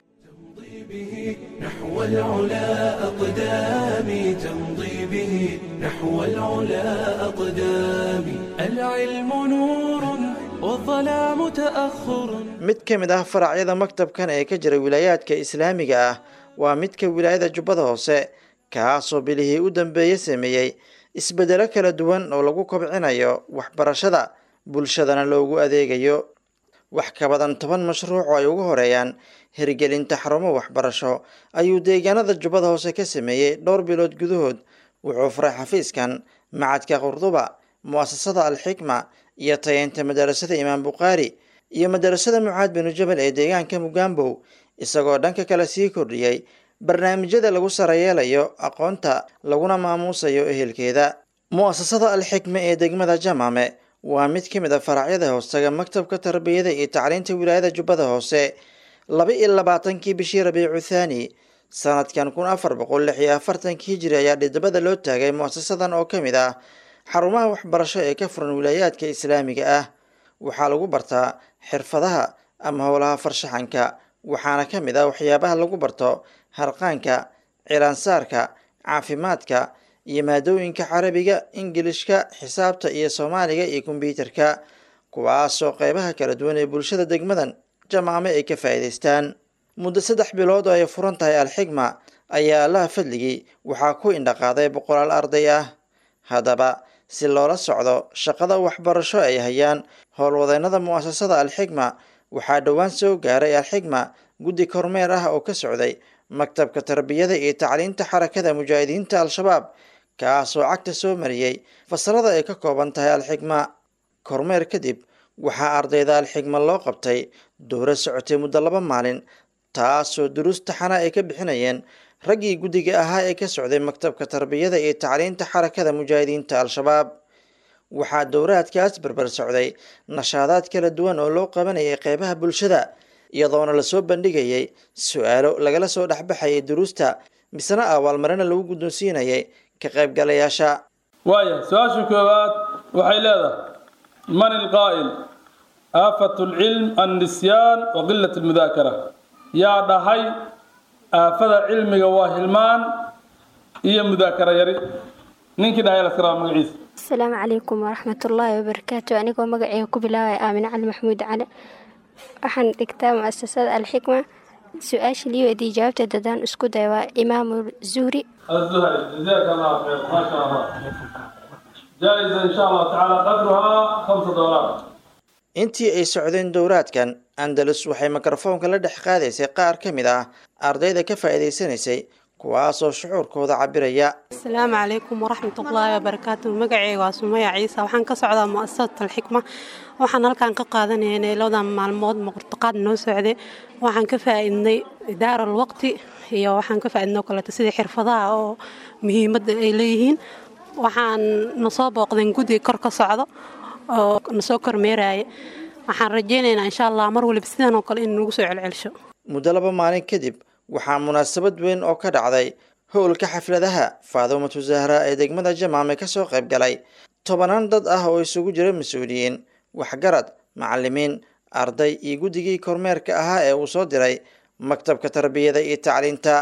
نحو العلا أقدامي تمضي به نحو العلا أقدامي العلم نور والظلام تأخر mid ka mid ah faracyada maktabkan ee ka jira wilaayaadka islaamiga ah waa midka wilaayada jubbada hoose kaasoo bilihii u dambeeye sameeyey isbeddelo kala duwan oo lagu kobcinayo waxbarashada bulshadana loogu adeegayo wax ka badan toban mashruuc oo ay ugu horeeyaan hirgelinta xarumo waxbarasho ayuu deegaanada jubbada hoose ka sameeyey dhowr bilood gudahood wuxuu furay xafiiskan macadka qurduba mu'asasada alxikma iyo tayeynta madarasada imaam bukhaari iyo madarasada mucaad binu jabal ee deegaanka mugambow isagoo dhanka kale sii kordhiyey barnaamijyada lagu sarayeelayo aqoonta laguna maamuusayo ehelkeeda mu'asasada alxikma ee degmada jamaame waa mid ka mid a faracyada hoostaga maktabka tarbiyada iyo tacliinta wilaayada jubbada hoose laba iyo labaatankii bishii rabiicu thaani sanadkan kun afar boqol lix iyo afartankii hijiri ayaa dhidabada loo taagay mu'asasadan oo ka mid ah xarumaha waxbarasho ee ka furan wilaayaadka islaamiga ah waxaa lagu bartaa xirfadaha ama howlaha farshaxanka waxaana ka mid ah waxyaabaha lagu barto harqaanka cilaansaarka caafimaadka iyo maadooyinka carabiga ingilishka xisaabta iyo soomaaliga iyo kombyuutarka kuwaasoo qeybaha kala duwan ee bulshada degmadan jamaame ay ka faa'iidaystaan muddo saddex bilood oo ay furan tahay alxigma ayaa allaha fadligii waxaa ku indhaqaaday boqolaal arday ah haddaba si loola socdo shaqada waxbarasho ay hayaan howlwadeennada mu'asasada alxigma waxaa dhowaan soo gaaray alxigma guddi kormeer ah oo ka socday maktabka tarbiyada iyo tacliinta xarakada mujaahidiinta al-shabaab kaasoo cagta soo mariyey fasalada ay ka kooban tahay alxigma kormeer kadib waxaa ardayda alxigma loo qabtay dowro socotay muddo laba maalin taasoo duruus taxana ay ka bixinayeen raggii guddiga ahaa ee ka socday maktabka tarbiyada iyo tacliinta xarakada mujaahidiinta al-shabaab waxaa dowraadkaas barbar socday nashaadaad kala duwan oo loo qabanayay qeybaha bulshada iyadoona lasoo bandhigayay su-aalo lagala soo dhexbaxayay duruusta misena abaalmarina lagu guddoonsiinayay ka qaybgalayaasha waaya su-aasha koowaad waxay leedahay man ilqaa'il aafat lcilm annisyaan wa qilat almudaakara yaa dhahay aafada cilmiga waa hilmaan iyo mudaakara yari ninkii dhahay laskaraaba magaciisa asalaamu calaykum waraxmatullaahi wabarakaatu anigoo magaceyga ku bilaabaya aamine cali maxamuud cali waxaan dhigtaa mu'asasada alxikma su-aasha lii weydiiyey jawaabta dadaan isku day waa imaamu zuhri الزهري جزاك الله خير ما شاء الله جائزة إن شاء الله تعالى قدرها خمسة دولار intii ay socdeen dowraadkan andalus waxay mikrofoonka la dhex qaadaysay qaar ka mid ah ardayda ka faa'iidaysanaysay kuwaasoo shucuurkooda cabiraya asalaamu calaykum waraxmat ullaahi wabarakaatu magaceyga waa sumaya ciise waxaan ka socdaa mu'asasat alxikma waxaan halkan ka qaadanaynay labadan maalmood muqurtaqaad noo socday waxaan ka faa'iidnay idaara alwaqti iyo waxaan ka faa'iidnay oo kaleeto sidii xirfadaha oo muhiimadda ay leeyihiin waxaan nasoo booqdeen guddiga kor ka socdo oo nasoo kormeeraya waxaan rajaynaynaa insha allah mar waliba sidan oo kale in nagu soo celcelsho muddo laba maalin kadib waxaa munaasabad weyn oo ka dhacday howlka xafladaha faadumatu zahra ee degmada jamaame kasoo qayb galay tobanaan dad ah oo isugu jira mas-uuliyiin waxgarad macalimiin arday iyo guddigii kormeerka ahaa ee uu soo diray maktabka tarbiyada iyo tacliinta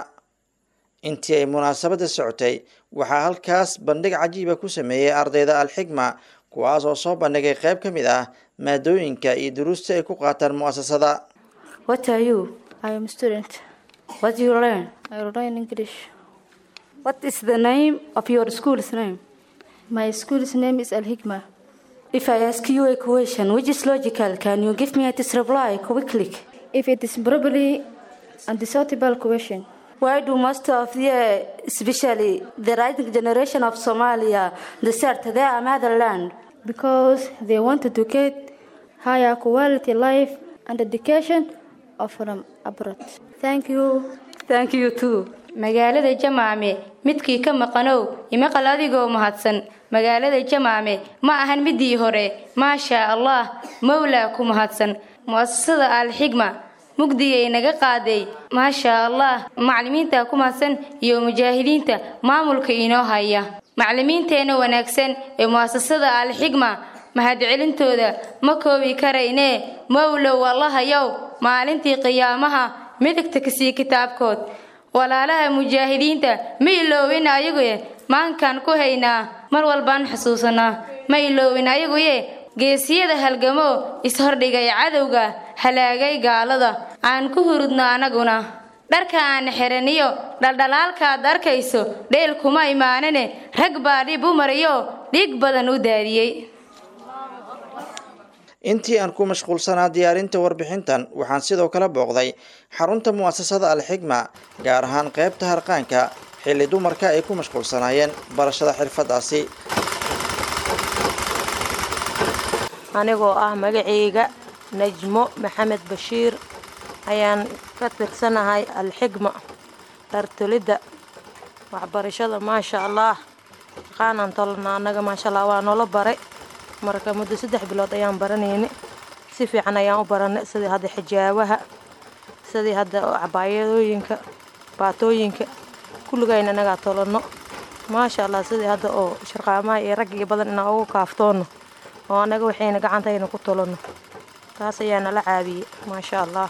intii ay munaasabadda socotay waxaa halkaas bandhig cajiiba ku sameeyey ardayda alxigma kuwaas oo soo bandhigay qayb ka mid ah maadooyinka iyo duruusta ay ku qaataan mu'asasada What are you? I am student What do you learn? I learn English What is the name of your school's name? My school's name is Al Hikmah If I ask you a question which is logical, can you give me its reply quickly? If it is probably undecidable question Why do most of the, especially the rising generation of Somalia, desert their motherland? because they wanted to get higher quality life and education of from abroad. Thank you. Thank you too. magaalada jamaame midkii ka maqanow imaqal adigoo mahadsan magaalada jamaame ma ahan midii hore maashaa allah mowlaa ku mahadsan mu'asasada alxigma mugdigay naga qaaday maashaa allah macalimiinta ku mahadsan iyo mujaahidiinta maamulka inoo haya macalimiinteenna wanaagsan ee mu'asasada alxigma mahadcelintooda ma koobi karaynee mowlow allahayow maalintii qiyaamaha midigta kasii kitaabkood walaalaha mujaahidiinta ma iloowin ayaguye maankaan ku haynaa mar walbaan xusuusanaa ma iloowin ayaguye geesiyada halgamoo ishordhigay cadowga halaagay gaalada aan ku hurudno anaguna dharka aan xiraniyo dhaldhalaalkaad arkayso dheel kuma imaanane rag baa dhib u mariyo dhiig badan u daadiyey intii aan ku mashquulsanaa diyaarinta warbixintan waxaan sidoo kale booqday xarunta mu'asasada alxigma gaar ahaan qaybta harqaanka xilli dumarka ay ku mashquulsanaayeen barashada xirfadaasi anigoo ah magacayga najmo maxamed bashiir ayaan ka tirsanahay alxigma dhartolidda waxbarashada maasha allah aqaanaan tolana annaga maasha allah waa noola baray marka muddo saddex bilood ayaan baranayni si fiican ayaan u baranay sidii hadda xijaabaha sidii hadda cabaayadooyinka baatooyinka kulligayna inagaa tolano maasha allah sidii hadda oo sharqaamaha iyo raggiga badan inaan ugu kaaftoono oo annaga waxayna gacantayna ku tolano taas ayaa nala caabiyey maasha allah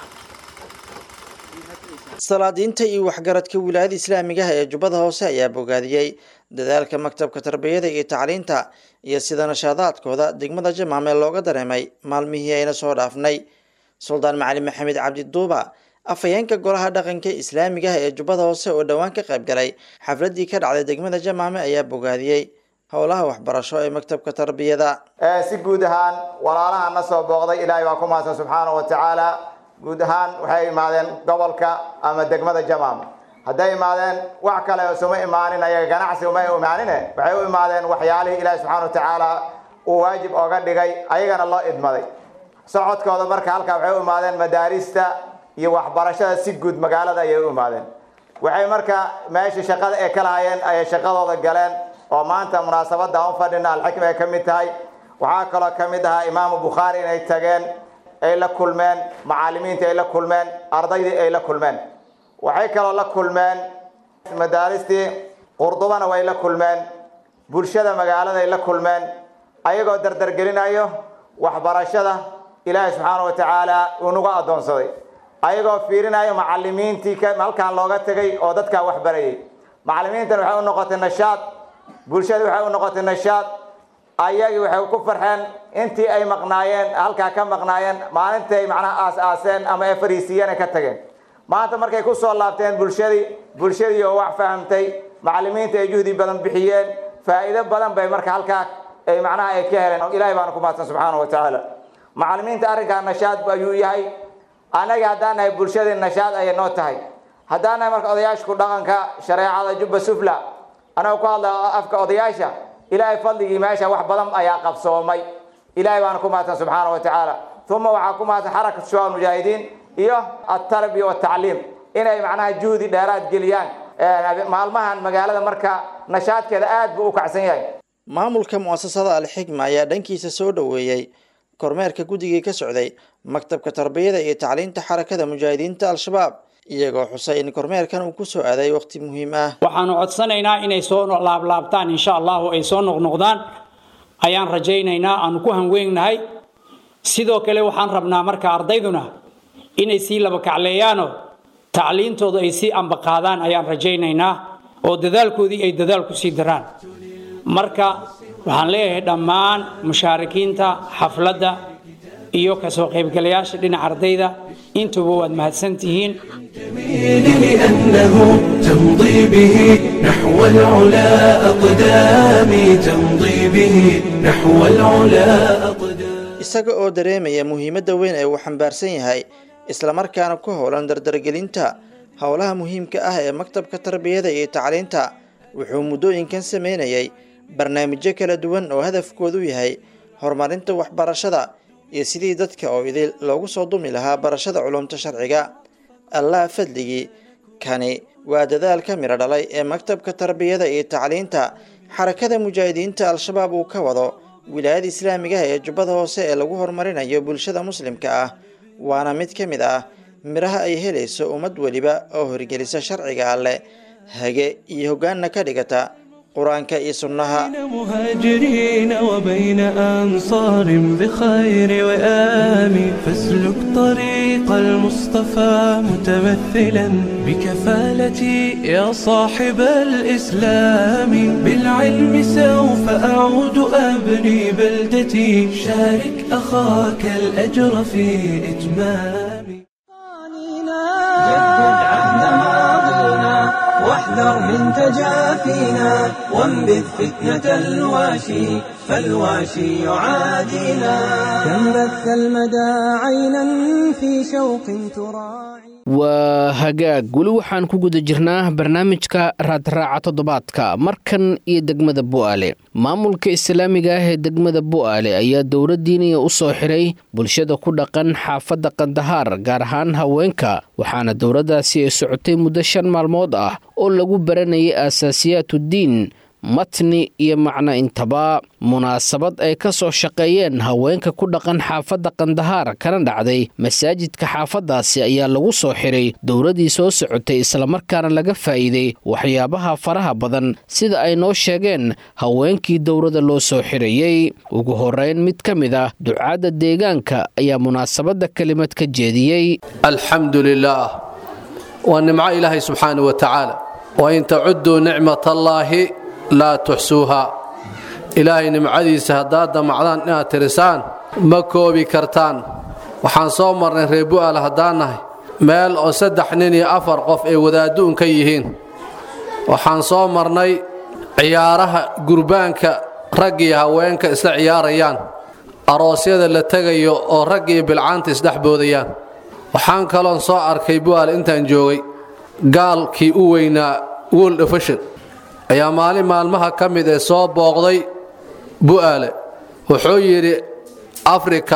salaadiinta iyo waxgaradka wilaayada islaamigaha ee jubbada hoose ayaa bogaadiyey dadaalka maktabka tarbiyada iyo tacliinta iyo sida nashaadaadkooda degmada jamaame looga dareemay maalmihii ayna soo dhaafnay suldaan macalin maxamed cabdi duuba afhayeenka golaha dhaqanka islaamigaha ee jubbada hoose oo dhowaan ka qayb galay xafladii ka dhacday degmada jamaame ayaa bogaadiyey howlaha waxbarasho ee maktabka tarbiyada si guud ahaan walaalaha na soo booqday ilaahay baa ku mahadsan subxaanahu wa tacaala guud ahaan waxay imaadeen gobolka ama degmada jamaam hadday imaadeen wax kale isuma imaanin ayaga ganacsi uma imaanine waxay u imaadeen waxyaalihii ilaahi subxaana wa tacaala uu waajib ooga dhigay ayagana loo idmaday socodkooda marka halkaa waxay u imaadeen madaarista iyo waxbarashada si guud magaalada ayay u imaadeen waxay marka meesha shaqada ay ka lahayeen ayay shaqadooda galeen oo maanta munaasabada aan u fadhina alxikma ay ka mid tahay waxaa kaloo ka mid ahaa imaamu bukhaari inay tageen ay la kulmeen macaalimiinta ay la kulmeen ardaydii ay la kulmeen waxay kaloo la kulmeen madaaristii qurdubana way la kulmeen bulshada magaalada ay la kulmeen ayagoo dardargelinayo waxbarashada ilaahay subxaana wa tacaala uu nagu addoonsaday ayagoo fiirinayo macalimiintii halkaan looga tegay oo dadkaa wax barayay macalimiintan waxay u noqotay nashaad bulshadii waxay u noqotay nashaad ayagii waxay ku farxeen intii ay maqnaayeen halkaa ka maqnaayeen maalintay macnaha aas-aaseen ama ay fariisiiyeen ay ka tageen maanta markay ku soo laabteen bulshadii bulshadii oo wax fahamtay macalimiinta ay juhdi badan bixiyeen faa'iido badan bay marka halkaa ay macnaha ay ka heleen ilaahay baana ku mahadsan subxaana wa tacaala macalimiinta arrinkaa nashaad ayuu yahay annaga haddaan nahay bulshadii nashaad ayay noo tahay haddaan nahay marka odayaashku dhaqanka shareecada jubba sufla anagoo ku hadla afka odayaasha ilaahay fadligii meesha wax badan ayaa qabsoomay ilaahay baana ku mahadsan subxaana wa tacaala uma waxaa ku mahadsan xarakat shuaa mujaahidiin iyo altarbiya watacliim inay macnaha juhdi dheeraad geliyaan maalmahan magaalada marka nashaadkeeda aad buu u kacsan yahay maamulka mu'asasada alxikma ayaa dhankiisa soo dhoweeyey kormeerka guddigii ka socday maktabka tarbiyada iyo tacliinta xarakada mujaahidiinta al-shabaab iyagoo xusay in kormeerkan uu ku soo aaday waqti muhiim ah waxaanu codsanaynaa inay soo laablaabtaan insha allahu ay soo noqnoqdaan ayaan rajaynaynaa aanu ku hanweynnahay sidoo kale waxaan rabnaa marka ardayduna inay sii laba kacleeyaanoo tacliintooda ay sii ambaqaadaan ayaan rajaynaynaa oo dadaalkoodii ay dadaal ku sii daraan marka waxaan leeyahay dhammaan mushaarikiinta xafladda iyo kasoo qaybgalayaasha dhinaca ardayda intuba waad mahadsan tihiin لأنه تمضي به نحو العلا أقدامي تمضي به نحو العلا isaga oo dareemaya muhiimadda weyn ee uu xambaarsan yahay islamarkaana ku howlan dardargelinta howlaha muhiimka ah ee maktabka tarbiyada iyo tacliinta wuxuu muddooyinkan sameynayay barnaamijyo kala duwan oo hadafkoodu yahay horumarinta waxbarashada iyo sidii dadka oo idil loogu soo dumi lahaa barashada culumta sharciga allah fadligii kani waa dadaal ka midho dhalay ee maktabka tarbiyada iyo tacliinta xarakada mujaahidiinta al-shabaab uu ka wado wilaayada islaamigaha ee jubbada hoose ee lagu horumarinayo bulshada muslimka ah waana mid ka mid ah midhaha ay helayso ummad weliba oo horgelisa sharciga alleh hage iyo hoggaanna ka dhigata qur-aanka iyo sunnaha مهاجرين وبين أنصار بخير وآم فاسلك طريق المصطفى متمثلا بكفالتي يا صاحب الإسلام بالعلم سوف أعود أبني بلدتي شارك أخاك الأجر في إتمام جدد عهد ماضينا واحذر من تجافينا وانبذ فتنة الواشي فالواشي يعادينا كم بث المدى عينا في شوق تراعي waa hagaag weli waxaan ku guda jirnaa barnaamijka raadraaca toddobaadka markan iyo degmada bu'aale maamulka islaamiga ah ee degmada bu'aale ayaa dowladdiiniya u soo xiray bulshada ku dhaqan xaafadda kandahaar gaar ahaan haweenka waxaana dowladdaasi ay socotay muddo shan maalmood ah oo lagu baranayay aasaasiyaatuddiin matni iyo macno intaba munaasabad ay ka soo shaqeeyeen haweenka ku dhaqan xaafadda kandahaar kana dhacday masaajidka xaafaddaasi ayaa lagu soo xiray dowladdii soo socotay islamarkaana laga faa'iiday waxyaabaha faraha badan sida ay noo sheegeen haweenkii dowladda loo soo xirayey ugu horrayn mid ka mid ah ducaadda deegaanka ayaa munaasabadda kelimad ka jeediyey alxamdu lilaah waa nimco ilaahay subxaana wa tacaala wain tacuduu nicmat allaahi laa tuxsuuha ilaahay nimcadiisa haddaad damacdaan inaad tirisaan ma koobi kartaan waxaan soo marnay reer bu'aal haddaan nahay meel oo saddex nin iyo afar qof ay wadaaddu'un ka yihiin waxaan soo marnay ciyaaraha gurbaanka rag iyo haweenka isla ciyaarayaan aroosyada la tegayo oo rag iyo bilcaanta isdhex boodayaan waxaan kaloon soo arkay bu'aal intaan joogay gaalkii u weynaa world efishon ayaa maalin maalmaha ka mid ee soo booqday bu'aale wuxuu yidhi afrika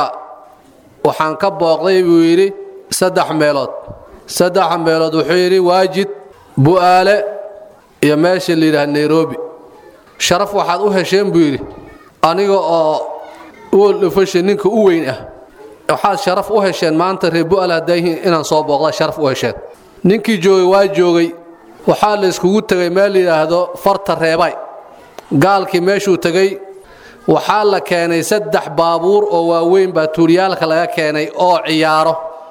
waxaan ka booqday buu yidhi saddex meelood saddex meelood wuxuu yidhi waajid bu'aale iyo meesha la yidhaha nairobi sharaf waxaad u hesheen buu yidhi aniga oo world efishon ninka u weyn ah waxaad sharaf u hesheen maanta reer bu'aale haddayihiin inaan soo booqda sharaf u hesheen ninkii joogay waa joogay waxaa la iskugu tegay meel layidhaahdo farta reebay gaalkii meeshuu tegey waxaa la keenay saddex baabuur oo waaweyn baa tuuryaalka laga keenay oo ciyaaro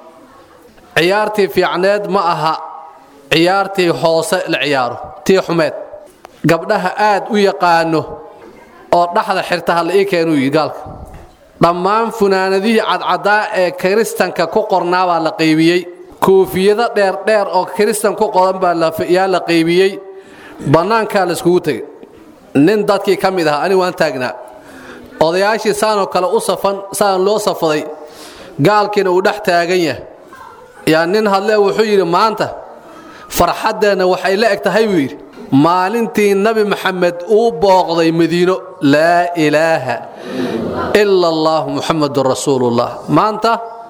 ciyaartii fiicneed ma aha ciyaartii hoose la ciyaaro tii xumeed gabdhaha aad u yaqaano oo dhaxda xirtaha la ii keenuu yidhi gaalka dhammaan funaanadihii cadcaddaa ee kiristanka ku qornaa baa la qaybiyey koofiyado dheerdheer oo kiristan ku qodan baa yaa la qaybiyey bannaankaa la iskugu tegay nin dadkii ka mid ahaa anigu waan taagnaa odayaashii saanoo kale u safan saan loo safaday gaalkiina uu dhex taagan yahay yaa nin hadlee wuxuu yidhi maanta farxaddeenna waxay la eg tahay buu yidhi maalintii nabi maxamed uu booqday madiino laa ilaaha ila allaahu muxamadun rasuulullah maanta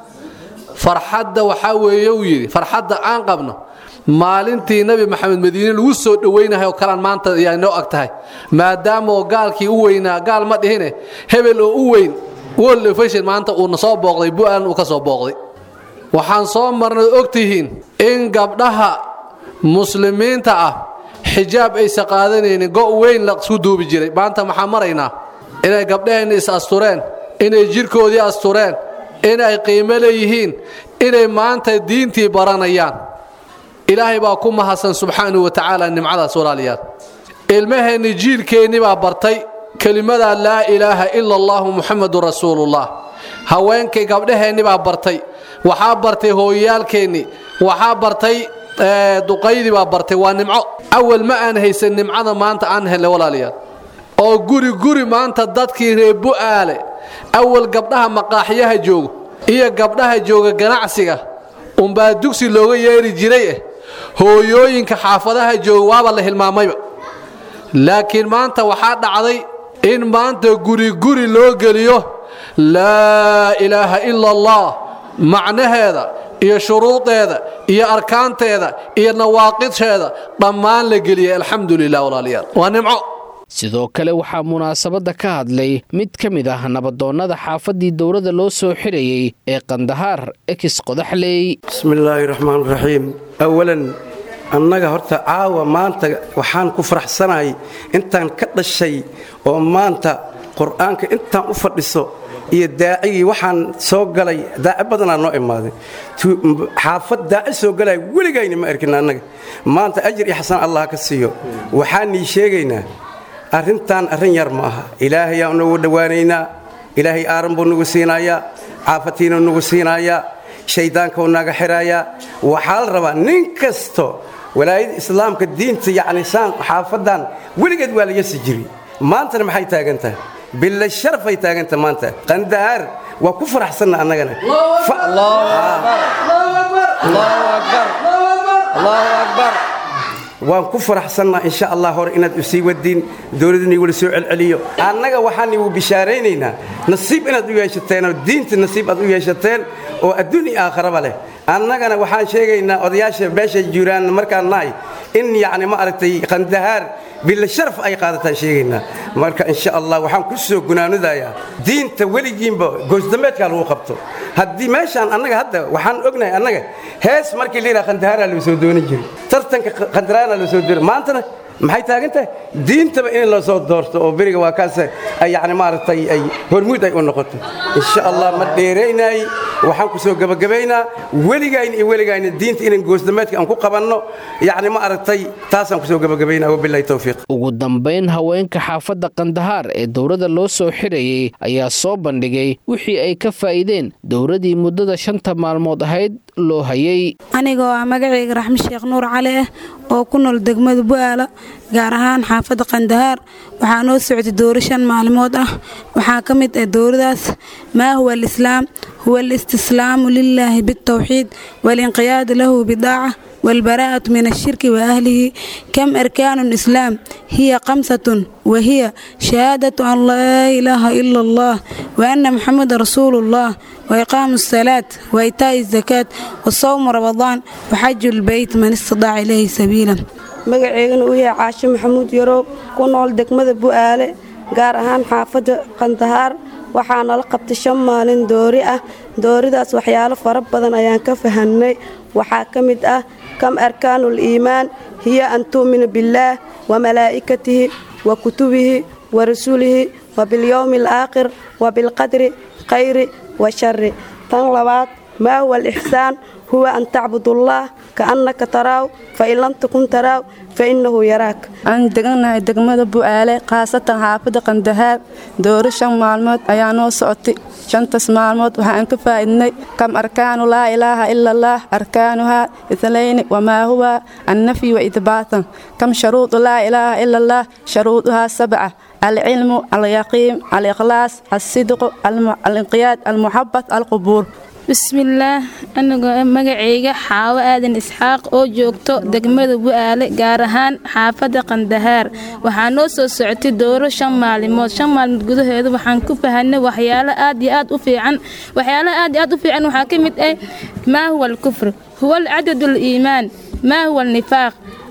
farxadda waxaa weeye uu yidhi farxadda aan qabno maalintii nabi maxamed madiine lagu soo dhowaynahay oo kalaan maanta ayaa noo ag tahay maadaama oo gaalkii u weynaa gaal ma dhihine hebel oo u weyn world efishin maanta uuna soo booqday bu'aalan uu ka soo booqday waxaan soo marnay og tihiin in gabdhaha muslimiinta ah xijaab aysan qaadanaynin go' weyn la isku duubi jiray maanta maxaa maraynaa inay gabdhaheenna is astureen inay jidhkoodii astureen inay qiimo leeyihiin inay maanta diintii baranayaan ilaahay baa ku mahadsan subxaanahu wa tacaala nimcadaas walaalayaal ilmaheenni jiilkeennii baa bartay kelimadaa laa ilaaha ila allahu muxamadun rasuulullah haweenkay gabdhaheenni baa bartay waxaa bartay hooyayaalkeennii waxaa bartay duqaydii baa bartay waa nimco awal ma aan haysan nimcada maanta aan helnay walaalayaal oo guri guri maanta dadkii reer bu'aale awal gabdhaha maqaaxyaha joogo iyo gabdhaha jooga ganacsiga unbaa dugsi looga yeeri jiray eh hooyooyinka xaafadaha jooga waaba la hilmaamayba laakiin maanta waxaa dhacday in maanta guri guri loo geliyo laa ilaaha ila allah macnaheeda iyo shuruudeeda iyo arkaanteeda iyo nawaaqidheeda dhammaan la geliyay alxamdu lilah walaalayaal waa nimco sidoo kale waxaa munaasabadda ka hadlay mid ka mid ah nabadoonnada xaafaddii dowladda loo soo xirayey ee kandahaar ekis qodaxley bismi illaahi raxmaan raxiim awalan annaga horta caawa maanta waxaan ku faraxsanahay intaan ka dhashay oo maanta qur'aanka intaan u fadhiso iyo daacigii waxaan soo galay daaci badanaa noo imaaday xaafad daaci soo galaya weligayna ma arkin annaga maanta ajir iyo xasan allah ka siiyo waxaanii sheegaynaa arrintan arrin yar ma aha ilaahayaa nagu dhowaanaynaa ilaahay aaran buu nagu siinayaa caafatiinuu nagu siinayaa shaydaankuu naga xirayaa waxaa la rabaa nin kasto walaayada islaamka diinta yacni saan xaafadan weligeed waa la yasi jiri maantana maxay taagan tahay billa sharafay taaganta maanta qandahaar waa ku faraxsanna annagana waan ku faraxsannaa insha allah hore inaad usii wadiin dowladdan igula soo celceliyo annaga waxaan igu bishaaraynaynaa nasiib inaad u yeeshateen oo diinta nasiib aad u yeeshateen oo adduun iyo aakharaba leh annagana waxaan sheegaynaa odayaasha beesha juuraan markaan nahay in yacni ma aragtay qandahaar billa sharaf ay qaadataan sheegaynaa marka insha allah waxaan ku soo gunaanudayaa diinta weligiinba goosdambeedkaa lagu qabto haddii meeshaan annaga hadda waxaan ognahay annaga hees markii la yidhaha qandahaaraa loo soo doonan jiray tartanka qandaraana loo soo doonay maantana maxay taagan tahay diintaba in la soo doorto oo beriga waa kaas ay yacni maaragtay ay hormuud ay u noqoto insha allah ma dheeraynay waxaan ku soo gabagabaynaa weligayna iyo weligayna diinta inaan goosdameedka aan ku qabanno yacni ma aragtay taasaan ku soo gabagabaynaa wabillahi towfiiq ugu dambayn haweenka xaafadda kandahaar ee dowladda loo soo xirayey ayaa soo bandhigay wixii ay ka faa'iideen dowladdii muddada shanta maalmood ahayd loo hayay anigoo ah magacayga raxme sheekh nuur cali ah oo ku nool degmada bu'aala gaar ahaan xaafadda kandahaar waxaa noo socday dowro shan maalmood ah waxaa ka mid ah dowradaas maa huwa alislaam huwa alistislaamu lilaahi biاltawxiid waalinqiyaadu lahu bidaaca والبراءة من الشرك وأهله كم أركان الإسلام هي خمسة وهي شهادة أن لا إله إلا الله وأن محمد رسول الله وإقام الصلاة وإيتاء الزكاة وصوم رمضان وحج البيت من استطاع إليه سبيلا magaceygana uu yahay caashe maxamuud yaroob ku nool degmada bu'aale gaar ahaan xaafadda kandahaar waxaa nala qabtay shan maalin doori ah dooridaas waxyaalo fara badan ayaan ka fahamnay waxaa ka mid ah kam arkaanu liimaan hiya an tu'mina billaah wa malaa'ikatihi wa kutubihi wa rasuulihi wa bilyowmi alaakhir wa bilqadri khayri wa shari tan labaad maa huwa alixsaan huwa an tacbudullaah kaannaka taraaw fain lam takun taraaw fainahu yaraak aan deganahay degmada bu'aale khaasatan xaafadda kandahaar dooro shan maalmood ayaa noo socotay shantaas maalmood waxaan ka faa'idnay kam arkaanu laa ilaaha ila allaah arkaanuhaa itlayni wamaa huwa annafyi wa idbaatan kam sharuudu laa ilaaha ila allaah sharuuduhaa sabca alcilmu alyaqiin alikhlaas alsidqu alinqiyaad almuxabat alqubuur bismillaah anigoo magacayga xaawo aadan isxaaq oo joogto degmada bu'aale gaar ahaan xaafadda kandahaar waxaa noo soo socotay dowro shan maalimood shan maalmood gudaheeda waxaan ku fahanay waxyaalo aad iyo aad u fiican waxyaalaha aad iyo aad u fiican waxaa ka mid ah maa huwa alkufr huwa alcadad aliimaan maa huwa alnifaaq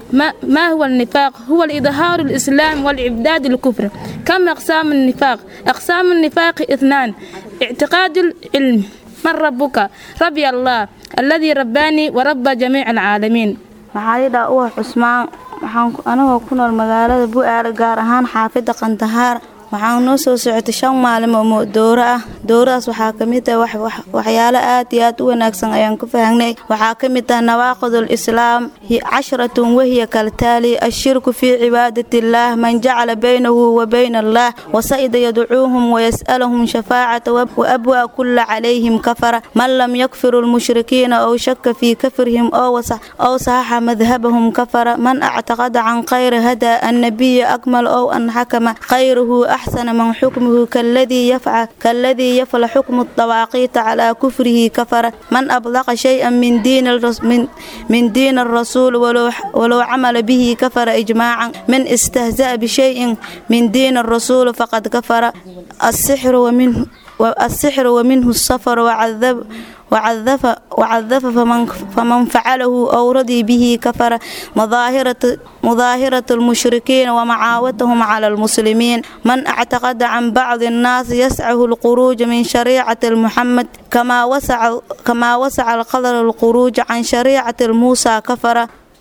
ما هو النفاق هو الإظهار الإسلام والإبداد الكفر كم أقسام النفاق أقسام النفاق اثنان اعتقاد العلم من ربك ربي الله الذي رباني ورب جميع العالمين maxaa uwa cusmaan waxaan anagoo ku nool magaalada bu'aale gaar ahaan xaafidda kandahaar waxaan noo soo socotay shan maalimo dowro ah dowradaas waxaa ka mid ah waxyaalo aad iyo aad u wanaagsan ayaan ku fahangnay waxaa ka mid ah nawaaqidul islaam casharatun wahiya kaltaali ashirku fii cibaadati illaah man jacala baynahu wa bayna allah wasa'ida yadcuuhum wayas'alahum shafaacata waabwaa kulla calayhim kafara man lam yakfiru lmushrikiina ow shaka fii kafrihim ow saxaxa madhabahum kafara man actaqada can khayri hada annabiya akmal ow an xakama khayruhu أحسن من حكمه كالذي يفعل كالذي يفعل حكم الطواقيت على كفره كفر من أبلغ شيئا من دين الرس من, من دين الرسول ولو ولو عمل به كفر إجماعا من استهزأ بشيء من دين الرسول فقد كفر السحر ومنه السحر ومنه السفر وعذب وعذف وعذف فمن فمن فعله أو رضي به كفر مظاهرة مظاهرة المشركين ومعاوتهم على المسلمين من اعتقد عن بعض الناس يسعه الخروج من شريعة محمد كما وسع كما وسع القدر الخروج عن شريعة موسى كفر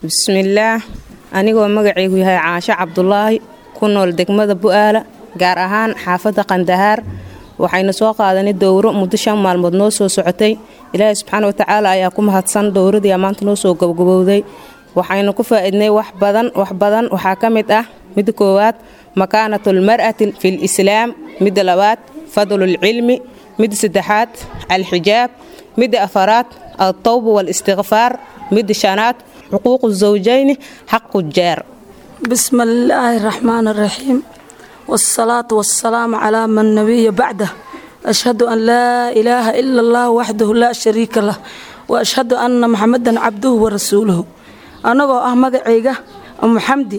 bismillaah anigoo magacaygu yahay caasho cabdulaahi ku nool degmada bu'aala gaar ahaan xaafadda qandahaar waxaynu soo qaadanay dowro muddo shan maalmood noo soo socotay ilaahay subxaana watacaala ayaa ku mahadsan dowradii maanta noo soo gabagabowday waxaynu ku faa'iidnay wax badan wax badan waxaa ka mid ah midda koowaad makaanatulmar'ati fil islaam midda labaad fadlulcilmi midda saddexaad alxijaab midda afaraad altawba walistikfaar midda shanaad xuquuqu zawjayni xaqu jaar بسم الله الرحمن الرحيم والصلاة والسلام على من نبي بعده أشهد أن لا إله إلا الله وحده لا شريك له وأشهد أن محمدا عبده ورسوله أنا أه مقعيقة أم حمدي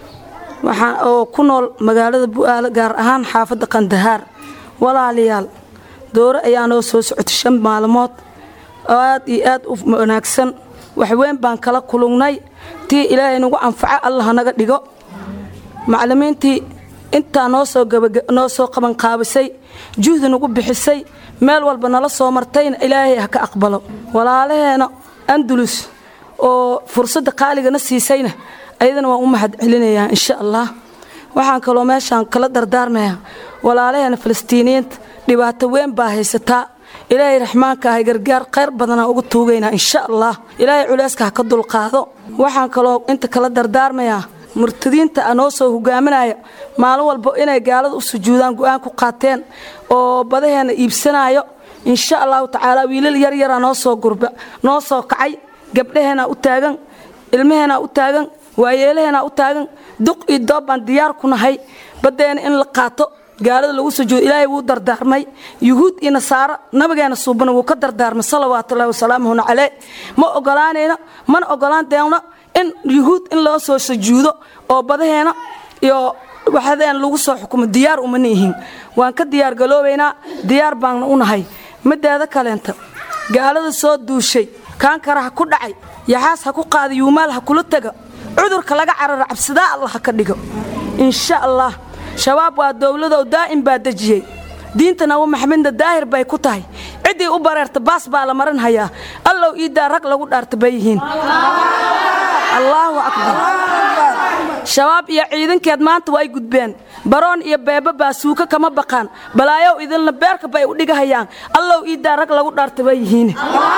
waxaan oo ku nool magaalada bu'aalo gaar ahaan xaafadda qandahaar walaalayaal dooro ayaa noo soo socotay shan maalmood oo aad iyo aad u wanaagsan waxweyn baan kala kulungnay tii ilaahay nagu anfaco allah naga dhigo macallimiintii intaa noo soo noo soo qabanqaabisay juhdi nagu bixisay meel walba nala soo martayna ilaahay ha ka aqbalo walaalaheena andulus oo fursadda qaaligana siisayna ayadana waan u mahad celinayaa insha allah waxaan kaloo meeshaan kala dardaarmayaa walaalaheena falastiiniyiinta dhibaato weyn baa haysataa ilaahay raxmaanka ahay gargaar khayr badanaa ugu tuugaynaa insha allah ilaahay culeyska ha ka dulqaado waxaan kaloo inta kala dardaarmayaa murtadiinta noo soo hogaaminaya maalin walba inay gaalada u sujuudaan go-aan ku qaateen oo badaheena iibsanayo insha allahu tacaala wiilal yaryara noo soo gurba noo soo kacay gabdhaheena u taagan ilmaheena u taagan waayeelaheena u taagan duq iyo doob baan diyaar ku nahay baddeena in la qaato gaalada lagu sujuudo ilaahay wuu dardaarmay yuhuud iyo nasaaro nabigeena suubana wuu ka dardaarmay salawaatullahi wasalaamuhuna caleyh ma ogolaanayno mana ogolaan deeno in yuhuud in loo soo sujuudo oo badaheena iyo waxadeena lagu soo xukumo diyaar uma niihin waan ka diyaargaloobaynaa diyaar baanna u nahay mideeda kaleenta gaalada soo duushay kaankara ha ku dhacay yaxaas ha ku qaada yuumaal ha kula tega cudurka laga cararo cabsidaa allah ha ka dhigo insha allah shabaab waa dowladow daa'im baa dejiyey diinta nabi maxamedna daahir bay ku tahay ciddii u bareerta baas baa la marin hayaa allow iidaa rag lagu dhaarta bay yihiin allaahu akbar shabaab iyo ciidankeed maanta way gudbeen baroon iyo beeba baa suuka kama baqaan balaayow idinla beerka bay u dhigahayaan allow iidaa rag lagu dhaarta bay yihiin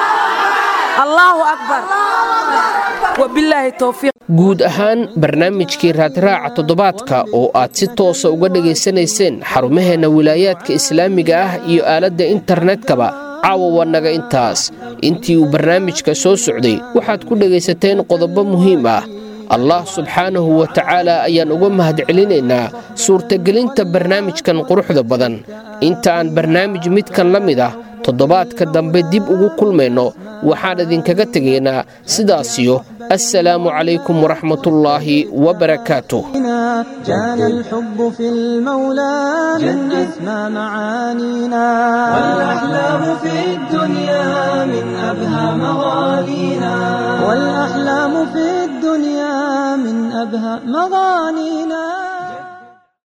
allaahu akbar wabilaahi towfiiq guud ahaan barnaamijkii raadraaca toddobaadka oo aad si toosa uga dhegaysanayseen xarumaheenna wilaayaadka islaamiga ah iyo aaladda internetkaba caawa waa naga intaas intii uu barnaamijka soo socday waxaad ku dhegaysateen qodobo muhiim ah allah subxaanahu wa tacaala ayaan uga mahadcelinaynaa suurtagelinta barnaamijkan quruxda badan inta aan barnaamij midkan la mid ah toddobaadka dambe dib ugu kulmayno waxaan idinkaga tegaynaa sidaasiyo assalaamu calaykum waraxmatullaahi wabarakaatuh كان الحب في المولى من أسمى معانينا والأحلام في الدنيا من أبهى مغانينا والأحلام في الدنيا من أبهى مغانينا